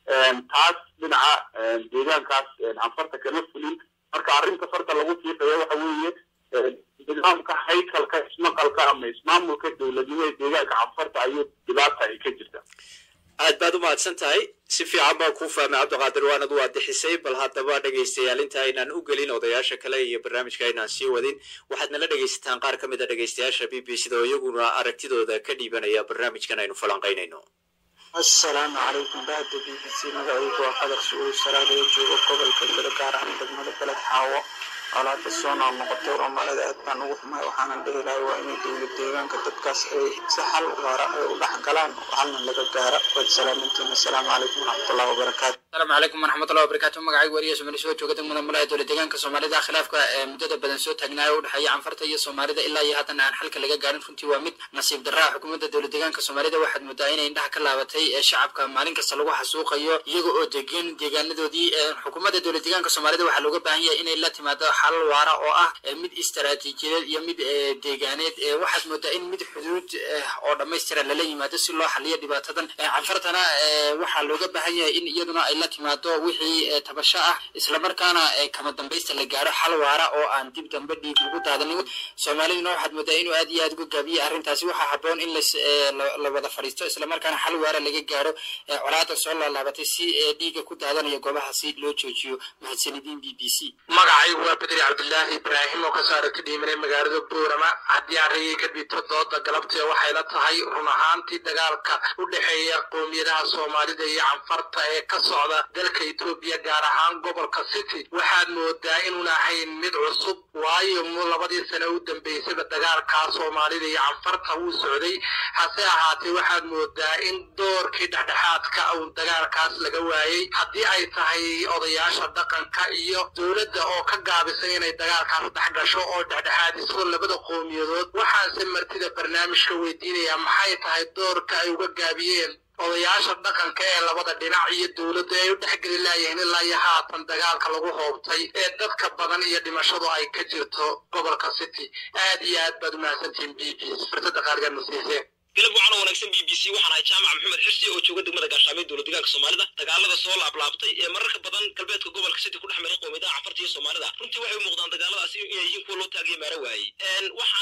[SPEAKER 5] taas dhinaca deegaankaas canfarta kama fulin marka arrinta farta lagu fiiqayo waxa weeye nidaamka haykalka ismaqalka ama ismaamulka dowladnimo ee deegaanka canfarta ayuu dhibaata ay ka jirta
[SPEAKER 1] aad baad u mahadsan tahay si fiican baan kuu fahmay cabdiqaadir waanad waadixisay bal haddaba dhegaystayaal inta aynaan u gelin odayaasha kale iyo barnaamijka aynaan sii wadin waxaad nala dhegaysataan qaar ka mid a dhegaystayaasha b b c da oo iyaguna aragtidooda ka dhiibanaya barnaamijkan aynu falanqaynayno
[SPEAKER 6] asalaamu calaykum bahda b b c magacaygu waa qadar su-uul saraadaya jooga gobolka gado gaar ahaan degmada beled xaawo colaada soo nool noqotay soomaalida aad baan ugu xumahay waxaanan dhihi lahay waa inay dowlad deegaanka dadkaas ay si xal waara ay u dhex galaan halna laga gaara waad salaamantiin assalaamu calaykum waraxmatullahi wabarakaatu
[SPEAKER 7] asalaamu calaykum waraxmatullahi wabarakaatu magacaygu wariya somali soo jooga degmada mulaha dowlad deegaanka soomaalida khilaafka muddada badan soo taagnaayo u dhexeeya canfarta iyo soomaalida ilaa iyo haddana aan xalka laga gaarin runtii waa mid nasiib darraa xukuumadda dowlad deegaanka soomaalida waxaad moodaa inay indhaha ka laabatay shacabka maalin kasta lagu xasuuqayo iyaga oo degan deegaanadoodii xukuumadda dowlad deegaanka soomaalida waxaa looga baahan yahay inay la timaado xal waara oo ah mid istaraatiijiyadeed iyo mid deegaaneed waxaad moodaa in mid xuduud oo dhammaystira lala yimaado si loo xaliyo dhibaatadan canfartana waxaa looga baahan yahay in iyaduna ay la timaado wixii tabasho ah islamarkaana kama dambaysta la gaaro xal waara oo aan dib dambe dhiig ugu daadanin soomaaliduna waxaad moodaa inuu aad iyo aad uga gaabiye arrintaasi waxaa haboon in la wada fadhiisto islamarkaana xal waara laga gaaro colaada soo laalaabatay si dhiiga ku daadanaya goobahaasi loo joojiyo mahadsanidin b b c
[SPEAKER 4] magacaygu waa bedri cabdilaahi ibraahim oo kasoo aragti dhiimanay magaalada buurama haddii arrayay ka dhibto dooda galabtee waxay la tahay run ahaantii dagaalka u dhexeeya qoomiyadaha soomaalida iyo canfarta ee ka socda dalka etoobiya gaar ahaan gobolka city waxaad moodaa inuun ahayn mid cusub waayo mu labadii sane u dambaysaba dagaalkaa soomaalida iyo canfarta wuu socday hase ahaatee waxaad moodaa in doorkii dhexdhexaadka uun dagaalkaas laga waayey haddii ay tahay odayaasha dhaqanka iyo dowladda oo ka gaabisay inay dagaalkaas dhex gasho oo dhexdhexaadiso labada qowmiyadood waxaanse martida barnaamijka weydiinayaa maxay tahay doorka ay uga gaabiyeen odayaasha dhaqanka ee labada dhinac iyo dowladda ay u dhexgeli laayihiin ilaa iyo haatan dagaalka lagu hoobtay ee dadka badan iyo dhimashadu ay ka jirto gobolka city aad iyo aad baad umahadsantihiin b b fursada qaaligaad nasiiseen
[SPEAKER 8] galab waxaana wanaagsan b b c waxaan ahay jaamac maxamed xirsi oo jooga degmada gaashaamay dowlad deegaanka soomaalida dagaalada soo laablaabtay ee mararka badan galbeedka gobolka city ku dhex maray qowmiyadaha cafarta iyo soomaalida runtii waxay u muuqdaan dagaaladaasi inay yihiin kuwa loo taagaya maara waayey waxaana arrintaasi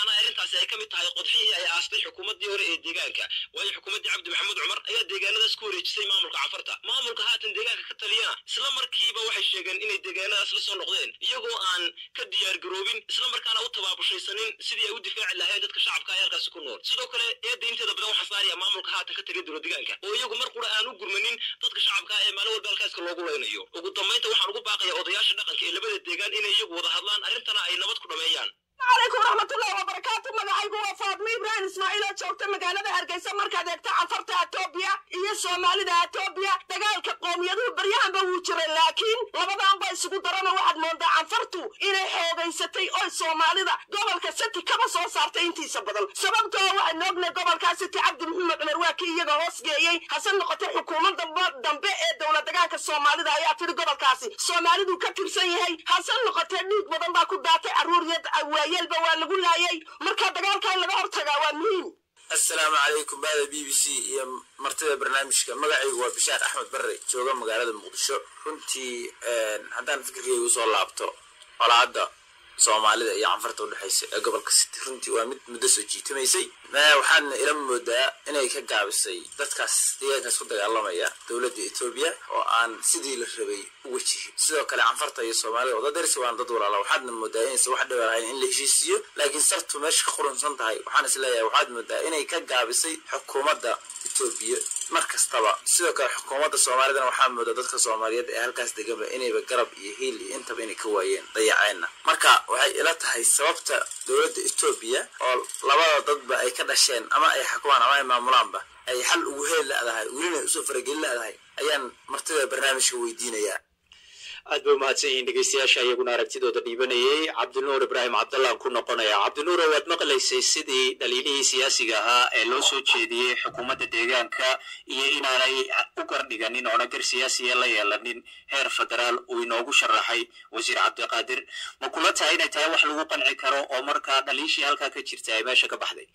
[SPEAKER 8] taasi ay ka mid tahay qodxihii ay aastay xukuumaddii hore ee deegaanka waayo xukuumaddii cabdi maxamuud cumar ayaa deegaanadaas ku wareejisay maamulka canfarta maamulka haatan deegaanka ka taliyana isla markiiba waxay sheegeen inay deegaanadaas la soo noqdeen iyagoo aan ka diyaar garoobin isla markaana u tabaabushaysanin sidii ay u difaaci lahayn dadka shacabka ee halkaasi ku nool sidoo kale eedda inteeda badan waxaa saaraya maamulka haatan ka taliya dowlad deegaanka oo iyagu mar qura aan u gurmanin dadka shacabka ee maalin walba halkaaska loogu leynayo ugu dambaynta waxaan ugu baaqaya odayaasha dhaqanka ee labada deegaan inay iyagu wada hadlaan arrintana ay nabad ku dhameeyaan
[SPEAKER 9] عليكم ورحمة الله وبركاته مقعيقو وفاطمة إبراهيم إسماعيل جوجتا مقالة هرقيسة مركز إكتا عفرتا أتوبيا إيا سومالي دا أتوبيا دقالك قوم يدو بريان بوجر لكن لبدان با يسوكو درانا واحد موندا عفرتو إنا حوغيستي أو سومالي دا قبل كستي كما سو سارتا انتي سبدل سببتو واحد نوغنا قبل كستي عبد محمد عمر واكي يغا هوس جيي حسن نقطة حكومة دنبا دنبا إيه دولة دقالك سومالي دا يا تيري قبل كاسي سومالي دو كتب سيهي حسن نقطة نيك بدن با كداتي عرور يد waayelba waa lagu laayay marka dagaalka in laga hortagaa waa muhiim
[SPEAKER 10] assalaamu calaykum baada b b c iyo martida barnaamijka magacaygu waa bishaar axmed barre jooga magaalada muqdisho runtii haddaan fikirkayga usoo laabto colaadda soomaalida iyo canfarta udhexaysa ee gobolka city runtii waa mid muddo soo jiitamaysay waxaadna ila moodaa inay ka gaabisay dadkaas deegaankaas ku dagaalamaya dowladda etoobiya oo aan sidii la rabay u wajihin sidoo kale canfarta iyo soomaalida wada darsi waan dad walaala waxaadna moodaa inaysan wax dhiba lahayn in la heshiisiiyo laakiin sartu meesha ka qurunsan tahay waxaan is leeyahay waxaad moodaa inay ka gaabisay xukuumadda etoobiya mar kastaba sidoo kale xukuumadda soomaalidana waxaa moodaa dadka soomaaliyeed ee halkaas deganba inayba garab iyo hiil iyo intaba inay ka waayeen dayaceenna marka waxay ila tahay sababta dowladda etoobiya oo labada dadba ay ka dhasheen ama ay xakumaan ama ay maamulaanba ay xal ugu heli ladahay welina usoo faragelin ladahay ayaan martida barnaamijka weydiinayaa
[SPEAKER 1] aad bay umahadsan yihiin dhegeystayaasha iyaguna aragtidooda dhiibanayay cabdinuur ibraahim cabdallaan ku noqonaya cabdinuur waad maqlaysay sidii dhaliilihii siyaasiga ahaa ee loo soo jeediyey xukuumadda deegaanka iyo inaanay u gardhiganin oona gar siyaasiya la yeelanin heer federaal uu inoogu sharaxay wasiir cabdiqaadir ma kula tahay inay tahay wax lagu qanci karo oo markaa dhaliishii halkaa ka jirta ay meesha ka baxday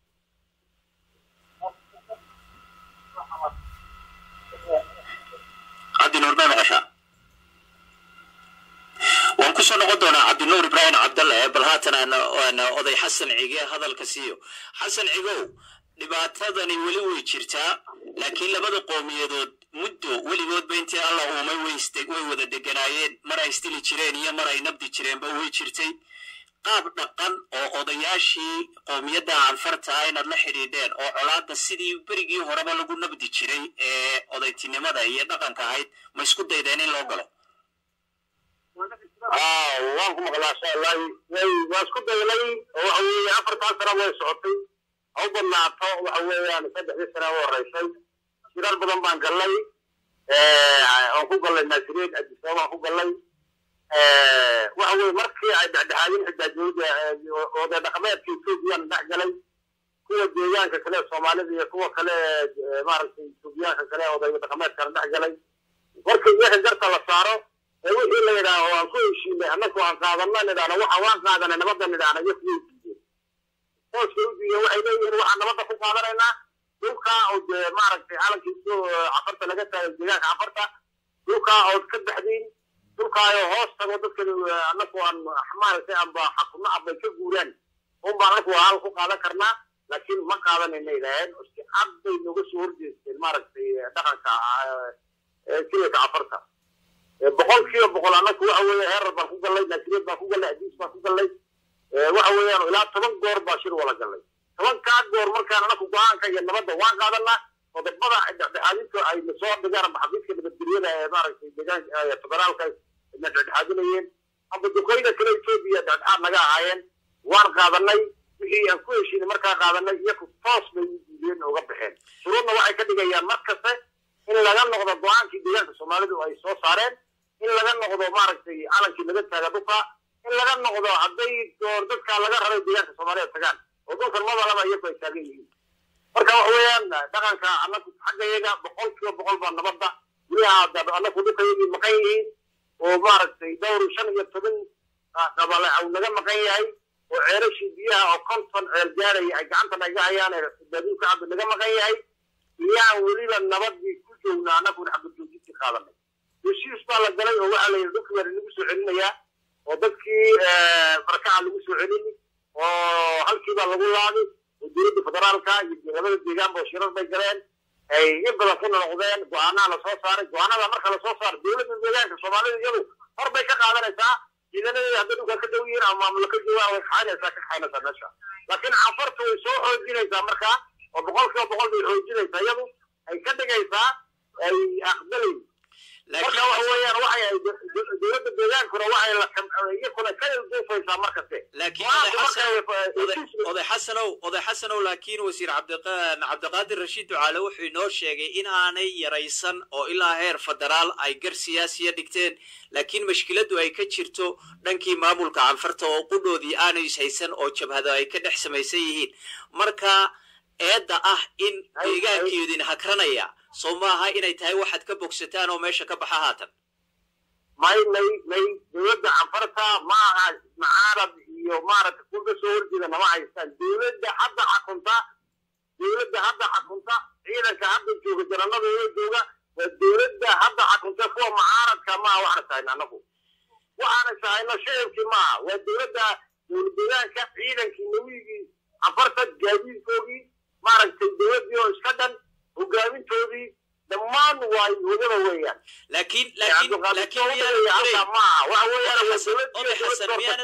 [SPEAKER 1] cabdinuur ma maqashaa waan kusoo noqon doonaa cabdinuur ibraahim cabdalle bal haatan aan oday xasan cige hadalka siiyo xasan cigow dhibaatadani weli way jirtaa laakiin labada qowmiyadood muddo weligoodba intii alla uumay way wada deganaayeen mar ay istili jireen iyo mar ay nabdi jireenba way jirtay qaab dhaqan oo odayaashii qowmiyadda anfarta ah inaad la xidhiidheen oo colaadda sidii berigii horeba lagu nabdi jiray ee odaytinimada iyo dhaqanka ahayd ma isku daydeen in loo galo
[SPEAKER 2] waan ku maqlaa shaallahi waa isku daylay oo waxa weeye afartan sana way socotay ha u badnaato waxa weeyaan saddexdii sana u horeysay shirar badan baan gallay aan ku gallay naasireed adisababa aan ku gallay waxa weye markii ay dhexdhexaadin xitaa dowladda oday dhaqameedka ethoobiyan dhex galay kuwa deegaanka kale soomaalida iyo kuwa kale maaragtay ethoobiyaanka kale oday dhaqameedkana dhex galay markii iyaga garta la saaro ee wixii la yidhaaho waan ku heshiinay annagu aan qaadana nidhaahno waxa waan qaadanay nabadda nidhaahna iyo kuway diideen hooska u diideen waxay leeyihiin waxaan nabadda ku qaadanaynaa dhulkaa oo dee maaragtay calankiisu cafarta laga taagay deegaanka cafarta dhulkaa ood ka baxdiin dhulkaayoo hoos tago dadka annagu aan maaragtay amba xakumo ambay ka guuraan unbaan annagu hal ku qaadan karnaa laakiin ma qaadanayna yidhaaheen si cad bay nooga soo horjeesteen maaragtay dhaqanka kilaka cafarta boqol kiiba boqol annagu waxa weeye heerar baan ku gallay naasireed baan ku gallay adiis baan ku gallay waxa weeyaan ilaa toban goor baa shir wala gallay tobankaa goor markaan annagu go-aanka iyo nabadda waan qaadanaa qodobada dhexdhexaadinta ay soo dhigaan amba xafiiska nabadgelyada ee maaragtay deegaanka federaalka na dhexdhexaadinayeen amba duqeyda kale etoobiya dhexdhexaad naga ahaayeen waan qaadanay wixii aan ku heshiinay markaa qaadanay iyaku toos bay u diideen uga baxeen shuruudna waxay ka dhigayaan mar kaste in laga noqdo go-aankii deegaanka soomaalidu ay soo saareen in laga noqdo maaragtay calankii laga taaga dhulka in laga noqdo hadday door dadka laga rabay deegaanka soomaaliya tagaan oo dhulkan madalaba iyaku ay taagan yihiin marka waxa weeyaan dhaqanka annagu xaggayaga boqol kiiba boqol baa nabadda gudaha annagu dhulkayagii maqan yihiin oo maaragtay dhowr shan iyo toban qabale au naga maqan yahay oo ceelashii biyaha oo konton ceel gaaraya ay gacanta naga hayaan baaduulka cabdi naga maqan yahay iyaan weliba nabadii ku joogna annaguna xabadjoojintii qaadanay heshiis baa la galay oo waxaa la yidhi dhulkii waa lagu soo celinayaa oo dadkii barkaca lagu soo celini oo halkiibaa lagu laaday oo dowladda federaalka iyo labada deegaanba shirar bay galeen ay in badan ku noqdeen go-aanaa lasoo saaray go-aanada marka lasoo saaro dowladda deegaanka soomaalida iyadu hor bay ka qaadanaysaa ciidanadeeda hadday dhulkaa ka dhow yihiin ama maamulo ka joogaan way kaxaynaysaa ka kaxaynaysaa meesha laakiin cafartu way soo xoojinaysaa markaa oo boqol kiiba boqol bay xoojinaysaa iyadu ay ka dhigaysaa ay aqbalay marka waxa weeyaan waxay ay dowladda deegaankuna waxay la iyakuna ka ilduufaysaa markaste
[SPEAKER 1] laakiin oday xasanow oday xasanow laakiin wasiir cabdiqaadir rashiid ducaale wuxuu inoo sheegay in aanay yaraysan oo ilaa heer federaal ay gar siyaasiya dhigteen laakiin mashkiladdu ay ka jirto dhankii maamulka canfarta oo qudhoodii aanay ishaysan oo jabhado ay ka dhex samaysan yihiin marka eedda ah in deegaankeedin hakranaya soo maaha inay tahay waxaad ka bogsataan oo meesha ka baxa haatan
[SPEAKER 2] may may may dowladda canfarta ma aha macaarad iyo maaragta kuwa ka soo horjeeda nama haystaan dowladda hadda xakunta dowladda hadda xakunta ciidanka hadda jooga jaranadooda jooga waa dowladda hadda xakunta kuwa macaaradka maaha waxaan sahayna anagu waxaana sahayno shicibkii maaha waa dowladda dowlad deegaanka ciidankii nawigii canfarta gaadiidkoogii maaragtay dowladdii oo iska dhan hogaamintoodii dhammaan waa wadada weeyaan
[SPEAKER 1] laakiin laakiin laakiin miyaanad
[SPEAKER 2] maaha waxa weeyaan waa
[SPEAKER 1] oday xasan miyaanad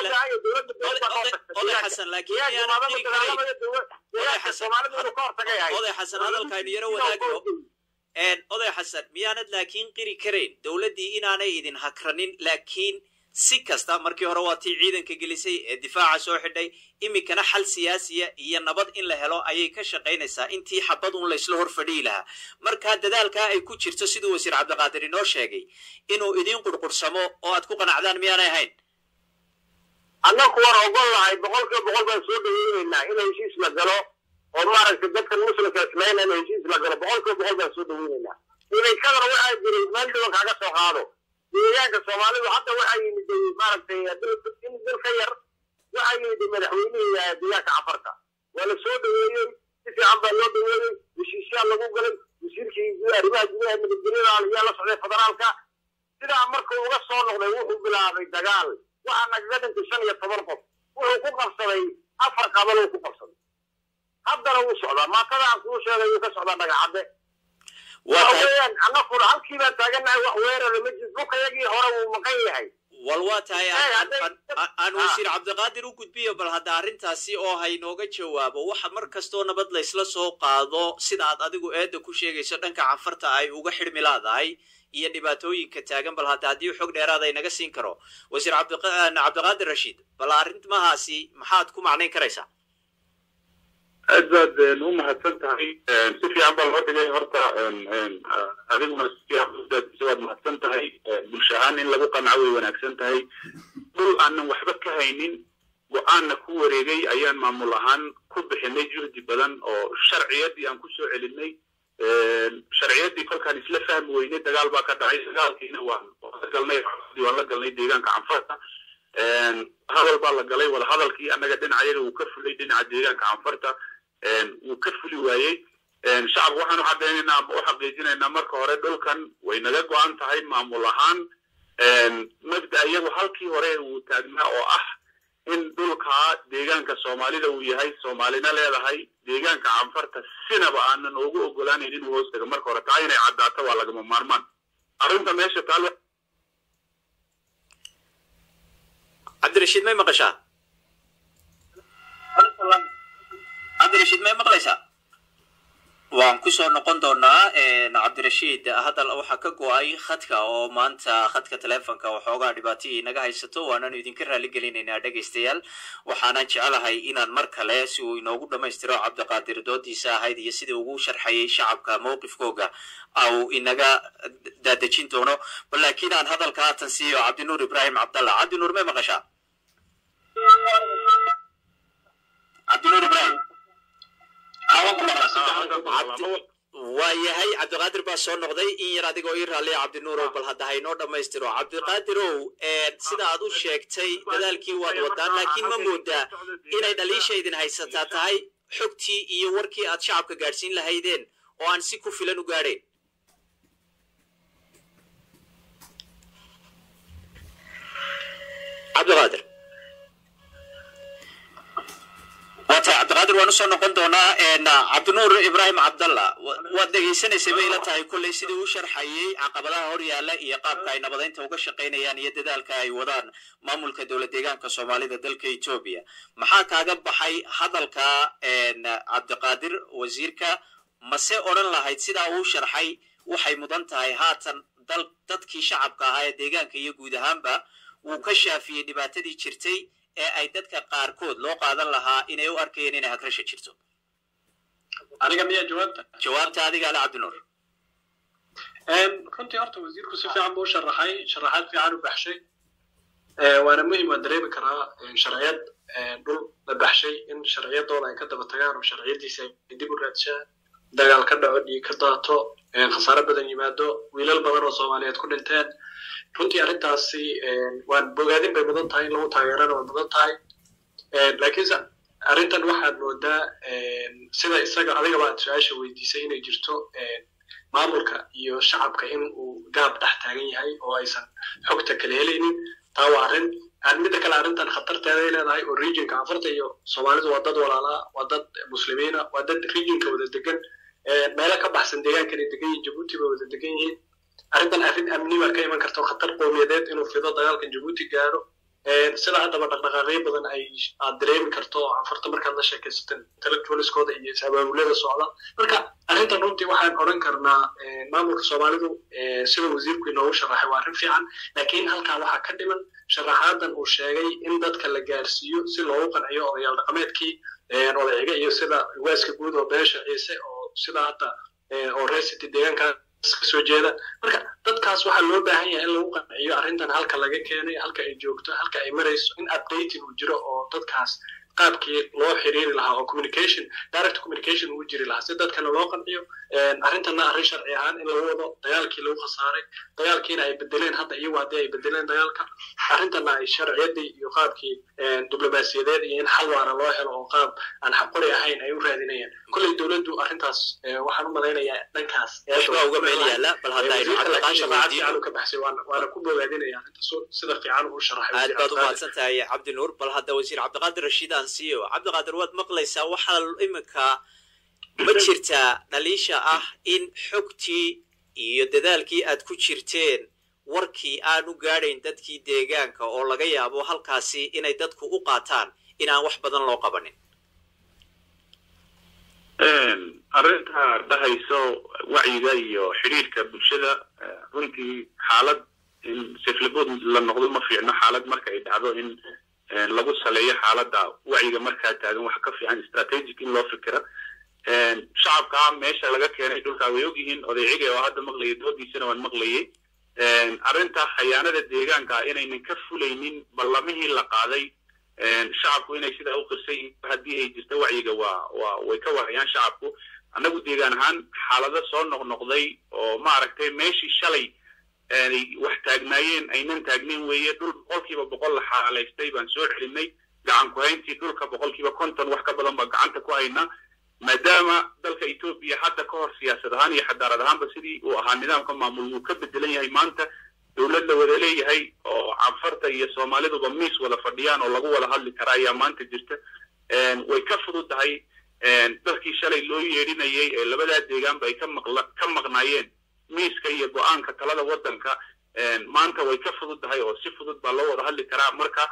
[SPEAKER 1] oday xasan laakiin miyaanad diri karayn oday xasan oday xasan hadalkaynu yaro wadaagno oday xasan miyaanad laakiin qiri karayn dowladdii inaanay idin hakranin laakiin si kasta markii hore waa tii ciidanka gelisay ee difaaca soo xidhay iminkana xal siyaasiya iyo nabad in la helo ayay ka shaqaynaysaa intii xabad un laysla hor fadhiyi lahaa markaa dadaalkaa ay ku jirto siduu wasiir cabdiqaadir inoo sheegay inuu idin qurqursamo oo aad ku qanacdaan miyaanay ahayn
[SPEAKER 2] annaku waan ogol lahay boqol kiiba boqol baan soo dhaweynaynaa in heshiis la galo oo maaragtay dadkan muslimka islayna in heshiis la galo boqol kiiba boqol baan soo dhaweynaynaa imankadana waxaa jiray meel dhiban kaaga soo qaado deegaanka soomaalidu hadda waxaa yimid maaragtay in dil ka yar waxaa yimid madaxweynihii deegaanka cafarta waa la soo dhaweeyey si fiican baa loo dhaweeyey heshiisyaa lagu galay wasiirkii arrimaha gudaha nabadgelyada ayaa la socday federaalka sidaa markuu uga soo noqday wuxuu bilaabay dagaal waxaa nagaga dhintay shan iyo toban qof wuxuu ku qabsaday afar qabaluu ku qabsaday haddana wuu socdaa maatada aan kuu sheegay wuu ka socdaa dhagacadde waxaweyaan annakuna halkii baan taaganahay wax weerara ma jiro dhulkayagii hore wuu maqan yahay
[SPEAKER 1] wal waa tahay aan wasiir cabdiqaadir u gudbiyo bal hadda arrintaasi oo haynooga jawaabo waxa mar kastoo nabad laysla soo qaado sida aad adigu eedda ku sheegayso dhanka canfarta ay uga xidhmi laadahay iyo dhibaatooyinka taagan bal hadda haddii xog dheeraada inaga siin karo wasiir cabdiqaadir rashiid bal arrimahaasi maxaad ku macnayn karaysaa
[SPEAKER 5] aad baad u mahadsan tahay si fiican baa loo dhigay horta adiguna si fiican waad mahadsan tahay bulsho ahaan in lagu qanco way wanaagsan tahay dhul aanan waxba ka haynin go-aanna ku wareegay ayaan maamul ahaan ku bixinay juhdi badan oo sharciyadii aan kusoo celinay sharciyadii kolkaan isla fahmi weynay dagaal baa ka dhacay dagaalkiina waan la galnay waan la galnay deegaanka canfarta hadal baa la galay wada hadalkii annaga dhinacayaga wuu ka fulay dhinaca deegaanka canfarta wuu ka fuli waayey shacabka waxaan u cadaynaynaa ama u xaqiijinaynaa marka hore dhulkan way naga go-an tahay maamul ahaan mabda iyagu halkii hore uu taagnaa oo ah in dhulkaa deegaanka soomaalida uu yahay soomaalina leedahay deegaanka canfarta sinaba aanan ugu ogolaanayn inuu hoos tago marka hore taa inay caddaato waa lagama maarmaan arrinta meesha taal
[SPEAKER 1] cabdirashiid may maqashaa cabdirashiid may maqlaysaa waan kusoo noqon doonaa cabdirashiid hadal waxaa ka go-ay khadka oo maanta khadka telefonka waxoogaa dhibaatihii naga haysato waananu idinka raali gelinaynaa dhegaystayaal waxaanan jecelahay inaan mar kale si uu inoogu dhammaystiro cabdiqaadir doodiisa ahayd iyo sidii ugu sharxayay shacabka mowqifkooga au inaga daadejin doono bal laakiin aan hadalka haatan siiyo cabdinuur ibraahim cabdallah cabdinuur may maqashaa cabdinuur ibraahim waa yahay cabdiqaadir baa soo noqday in yar adigoo ii raalliya cabdinuurow bal hadda haynoo dhammaystiro cabdiqaadirow sida aad u sheegtay dadaalkii waad wadaan laakiin ma moodaa inay dhaliisha idin haysataa tahay xogtii iyo warkii aad shacabka gaadhsiin lahaydeen oo aan si ku filan u gaadhayn cabdiqaadir cabdiqaadir waan usoo noqon doonaa cabdinuur ibraahim cabdalla waad dhegaysanaysay bay ila tahay kolley sidii u sharxayay caqabadaha hor yaalla iyo qaabka ay nabadaynta uga shaqaynayaan iyo dadaalka ay wadaan maamulka dowlad deegaanka soomaalida dalka etoobiya maxaa kaaga baxay hadalka cabdiqaadir wasiirka mase odhan lahayd sidaa uu sharxay waxay mudan tahay haatan dal dadkii shacabka ahaa ee deegaanka iyo guud ahaanba wuu ka shaafiyey dhibaatadii jirtay ee ay dadka qaarkood loo qaadan lahaa inay u arkayeen inay hagrasha jirto
[SPEAKER 4] aniga miyaa jawaabta
[SPEAKER 1] jawaabta adiga ale cabdinuur
[SPEAKER 4] runtii horta wasiirku si fiican buu sharaxay sharaxaad fiican u baxshay waana muhim waan dareemi karaa sharciyad dhul la baxshay in sharciyadooda ay ka daba tagaan oo sharciyadiisa ay dib u raadshaan dagaal ka dhaco dhiig ka daato khasaare badan yimaado wiilal badan oo soomaaliyeed ku dhinteen runtii arrintaasi waan bogaadin bay mudan tahay in lagu taageerana way mudan tahay laakiinse arrintan waxaad moodaa sida isaga adigaba aad su-aasha weydiisay inay jirto maamulka iyo shacabka in uu gaab dhex taagan yahay oo aysan xogta kala helaynin taa waa arrin midda kale arrintan khatarteeday leedahay oo regionka afarta iyo soomaalidu waa dad walaalaa waa dad muslimiina waa dad regionka wada degan meelo ka baxsan deegaankanay degan yihin jabuuti bay wada degan yihiin arrintan arrin amni baa ka iman karta oo khatar qowmiyadeed inuu fido dagaalkan jabuuti gaaro sida haddaba dhaqdhaqaaqyo badan ay aad dareemi karto oo afarta markaad la sheekaysato intellectualiskooda iyo is-abaabulada socda marka arrintan runtii waxaan odhan karnaa maamulka soomaalidu sida wasiirku inoogu sharaxay waa arrin fiican laakiin halkaa waxaa ka dhiman sharaxaadan uu sheegay in dadka la gaarsiiyo si loogu qanciyo odayaal dhaqameedkii odayciga iyo sida waaska guud oo beesha ciise oo sida hadda oo reesity deegaankaas kasoo jeeda marka dadkaas waxaa loo baahan yahay in lagu qanciyo arrintan halka laga keenay halka ay joogto halka ay marayso in updating uu jiro oo dadkaas qaabkii loo xiriiri lahaa oo communication direct communication uu jiri lahaa si dadkana loo qanciyo arrintanna arrin sharci ahaan in lagu wado dagaalkii lagu khasaaray dagaalkiina ay bedeleen hadda iyagu haddii ay bedeleen dagaalka arrintanna ay sharciyadii iyo qaabkii diblomaasiyadeed iyo in xal waara loo helo oo qaab aan xaqori ahayn ay u raadinayaan kolley dowladdu arrintaas waxaan u malaynayaa dhankaas
[SPEAKER 1] waxbaa uga meel yaala bal hadda aynu cabdiqaadir weydiino
[SPEAKER 4] ka baxsay waana ku bogaadinaya arrintaas sida fiican uu sharaxay
[SPEAKER 1] aad baad umahadsan tahay cabdinuur bal hadda wasiir cabdiqaadir rashiid aan siiyo cabdiqaadir waad maqlaysaa waxaa iminka ma jirtaa dhaliisha ah in xogtii iyo dadaalkii aad ku jirteen warkii aan u gaadhayn dadkii deegaanka oo laga yaabo halkaasi inay dadku u qaataan inaan wax badan loo qabanin
[SPEAKER 5] arrinta dhahayso wacyiga iyo xidhiirka bulshada runtii xaalad in siflibood la noqdo ma fiicno xaalad marka ay dhacdo in lagu saleeyo xaaladda wacyiga markaa taagan waxa ka fiican strategic in loo fikira shacabka meesha laga keenay dhulkaa way ogyihiin odayciga oo hadda maqlayay doodiisana waan maqlayay arrinta khayaanada deegaanka inaynan ka fulaynin ballamihii la qaaday shacabku inay sidaa u qirsan yihiin haddii ay jirto wacyiga waa waa way ka warayaan shacabku annagu deegaan ahaan xaalado soo noqnoqday oo maaragtay meeshii shalay wax taagnaayeen aynan taagnayn weeye dhul boqolkiiba boqol la xaalaystay baan soo celinay gacan ku hayntii dhulka boqolkiiba konton wax ka badan baa gacanta ku haynaa maadaama dalka etoobiya hadda ka hor siyaasad ahaan iyo xadaarad ahaanba sidii uu ahaa nidaamka maamul wuu ka bedelan yahay maanta dowlad la wada leeyahay oo canfarta iyo soomaaliduba miis wada fadhiyaan oo lagu wada hadli kara ayaa maanta jirta way ka fudud tahay dadkii shalay loo yeedhinayay ee labadaa deegaanba ay ka maqla ka maqnaayeen miiska iyo go-aanka talada waddanka maanta way ka fudud tahay oo si fudud baa loo wada hadli karaa marka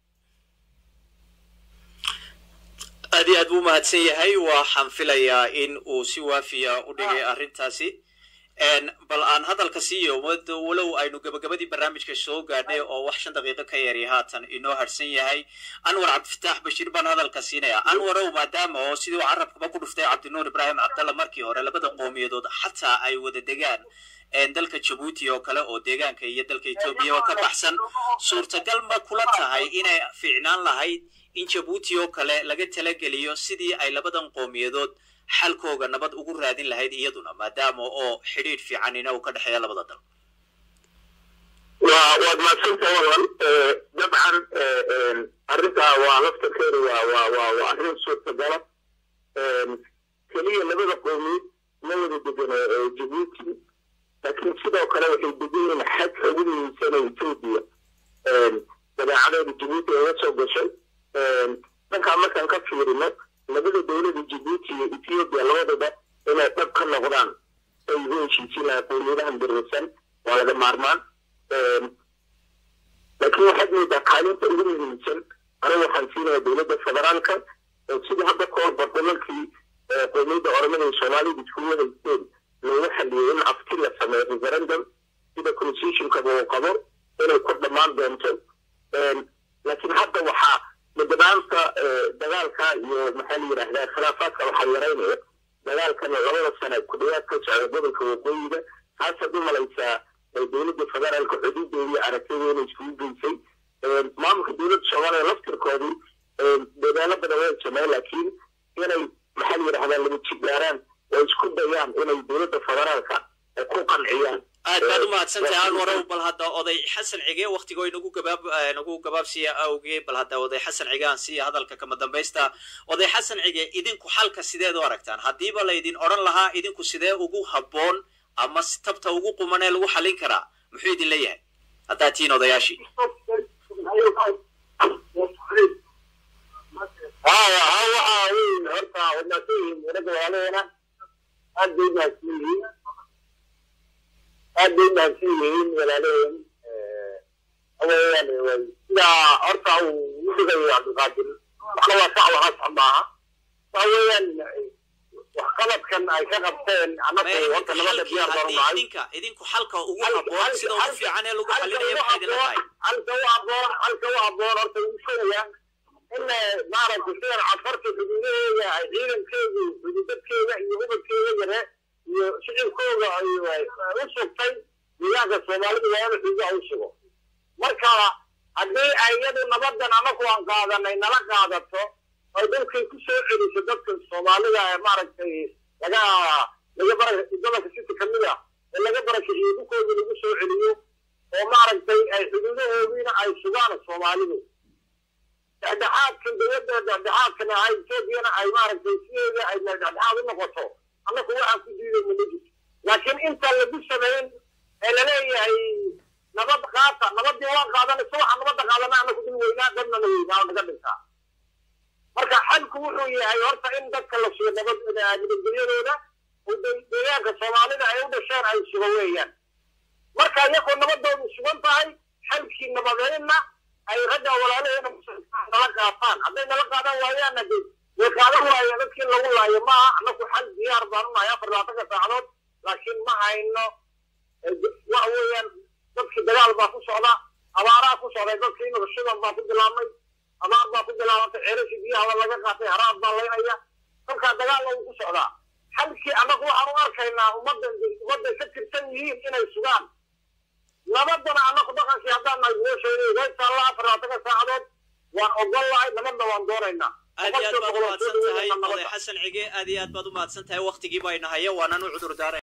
[SPEAKER 1] aad iyo aad buu umahadsan yahay waxaan filayaa in uu si waafiya u dhigay arrintaasi bal aan hadalka siiyo walow aynu gabagabadii barnaamijka soo gaadhnay oo wax shan daqiiqo ka yari haatan inoo harsan yahay anwar cabdifataax bashiir baan hadalka siinaya anwarow maadaama oo sidii uu carabkaba ku dhuftay cabdinuur ibraahim cabdalla markii hore labada qowmiyadood xataa ay wada degaan dalka jabuuti oo kale oo deegaanka iyo dalka etoobiya oo ka baxsan suurtagal ma kula tahay inay fiicnaan lahayd in jabuuti oo kale laga talageliyo sidii ay labadan qowmiyadood xalkooga nabad ugu raadin lahayd iyaduna maadaama oo xidhiidh fiicanina uu ka dhexeeya labada dal
[SPEAKER 2] waa waad mahadsantahay walan dabcan arrintaa waa laftarkeedu waa waa waa waa arrin suurtagala keliya labada qowmiyeed ma wada degano jabuuti laakiin sidoo kale waxay degan yihiin xadka ugu muhiimsan ee etoobiya dabeecadeeda jabuuti ay la soo gashay dhankaa markaan ka fiirino labada dowlada jibuuti iyo ethiopia labadaba inay dhab ka noqdaan ay ugu heshiisin lahaa qowmiyadahan birrisan waa laga maarmaan laakiin waxaad moodaa kaalinta ugu muhiimsan anigu waxaan siinaya dowladda federaalka sidii hadda ka hor barlamankii qowmiyadda oramada iyo soomaalida iskugu haysteen loogu xaliyey in afti la sameeyo referendum sida constitutionkaba uu qabo inay ku dhammaan doonto laakiin hadda waxaa madanaanta dagaalka iyo maxaa la yidhaahdaa khilaafaadka waxaa yaraynaya dagaalkan labada sana ku dhawaad ka socda gobolka waqooyiga haasaad u malaysaa dowladda federaalka xuduudeedii aragtideeda iskugu geysay maamulka dowladda soomaaliya laftirkoodii dadaalo badan way sameyn laakiin inay maxaa la yidhahdaa laba jibgaaraan oo isku dayaan inay dowladda federaalka ku qanciyaan
[SPEAKER 1] aad baad u mahadsantahay aan warow bal hadda oday xasan cige waktigoo inagu gabaab nagu gabaabsiya awgee bal hadda oday xasan cige aan siiya hadalka kama dambaysta oday xasan cige idinku xalka sideed u aragtaan haddiiba laydin odhan lahaa idinku sidee ugu habboon ama tabta ugu quman ee lagu xallin karaa muxuu idin leeyahay haddaad tihiin odayaashii
[SPEAKER 2] waxa weyn horta wadnaasooyin ragga walaalaheena aad bay mahadsan yihiin aad bay mahadsan yihiin walaalaheen awayaan way sidaa horta uu u dhigayo cabdiqaadir waxna waa sax wahaa sax maaha waxa weeyaan waxqabadkan ay ka qabteen annagu horta nabada diyaar baanu nahay
[SPEAKER 1] idinka idinku xalka ugu habboon sida ugu fiican ee lagu xallinayo maxay idinla tahay
[SPEAKER 2] halka u habboon halka u habboon horta ugu sheegaya in maaragtay sidan cafarta xuduudaheeda ay ciidankeedu xududadkeeda iyo ubadkeeda yare iyo shicibkooda ay u sugtay deegaanka soomaalida waa inuu xuduudaha u sugo marka haddii ay iyadu nabadan anagu aan qaadanay nala qaadato ay dalkay ku soo celiso dadka soomaalida ee maaragtay laga laga bara gobolka city kamid ah ee laga barakiciyo dhulkooda lagu soo celiyo oo maaragtay ay xuduudahoodiina ay sugaan soomaalidu dhexdhexaadkan dowladda dhexdhexaadkana ay etoobiyana ay maaragtay sideeda ay dhexdhexaad u noqoto annaku waxaan ku diiday malejis laakiin intaan lagu samayn ee laleeyahay nabad qaata nabadii waa qaadanaysa waxaan nabadda qaadana annaku dil weynaa dadna la weynaa oo naga dhintaa marka xalku wuxuu yahay horta in dadka la sugo nabad nabadgelyadooda oo deegaanka soomaalida ay u dhasheen ay sugo weeyaan marka iyagoo nabadoodu sugan tahay xalkii nabadeynna ay ragga walaalaheena nala qaataan hadday nala qaadan waayaanna de way qaadan waayeen dadkii lagu laayo maaha annaku xal diyaar baan unahay afar labaatanka saacadood laakiin ma hayno waxa weeyaan dadkii dagaal baa ku socda abaaraa ku socday dadkii imika shidan baa ku bilaabmay abaar baa ku bilaabantay ceerashi biyaha laga qaatay haraad baa laynaya kolkaa dagaalna wuu ku socdaa xalkii annagu waxaan u arkaynaa ummaddan ummadday ka tirsan yihiin inay sugaan nabadana annaku dhaqankii haddaan nahay meesheeda waytaalla afar labaatanka saacadood waan ogol lahay nabadna waan doonaynaa
[SPEAKER 1] aad iyo aad baad u mahadsan tahay oday xasan cige aad iyo aad baad u mahadsan tahay waktigii bayna haya waanaan u cudur daaray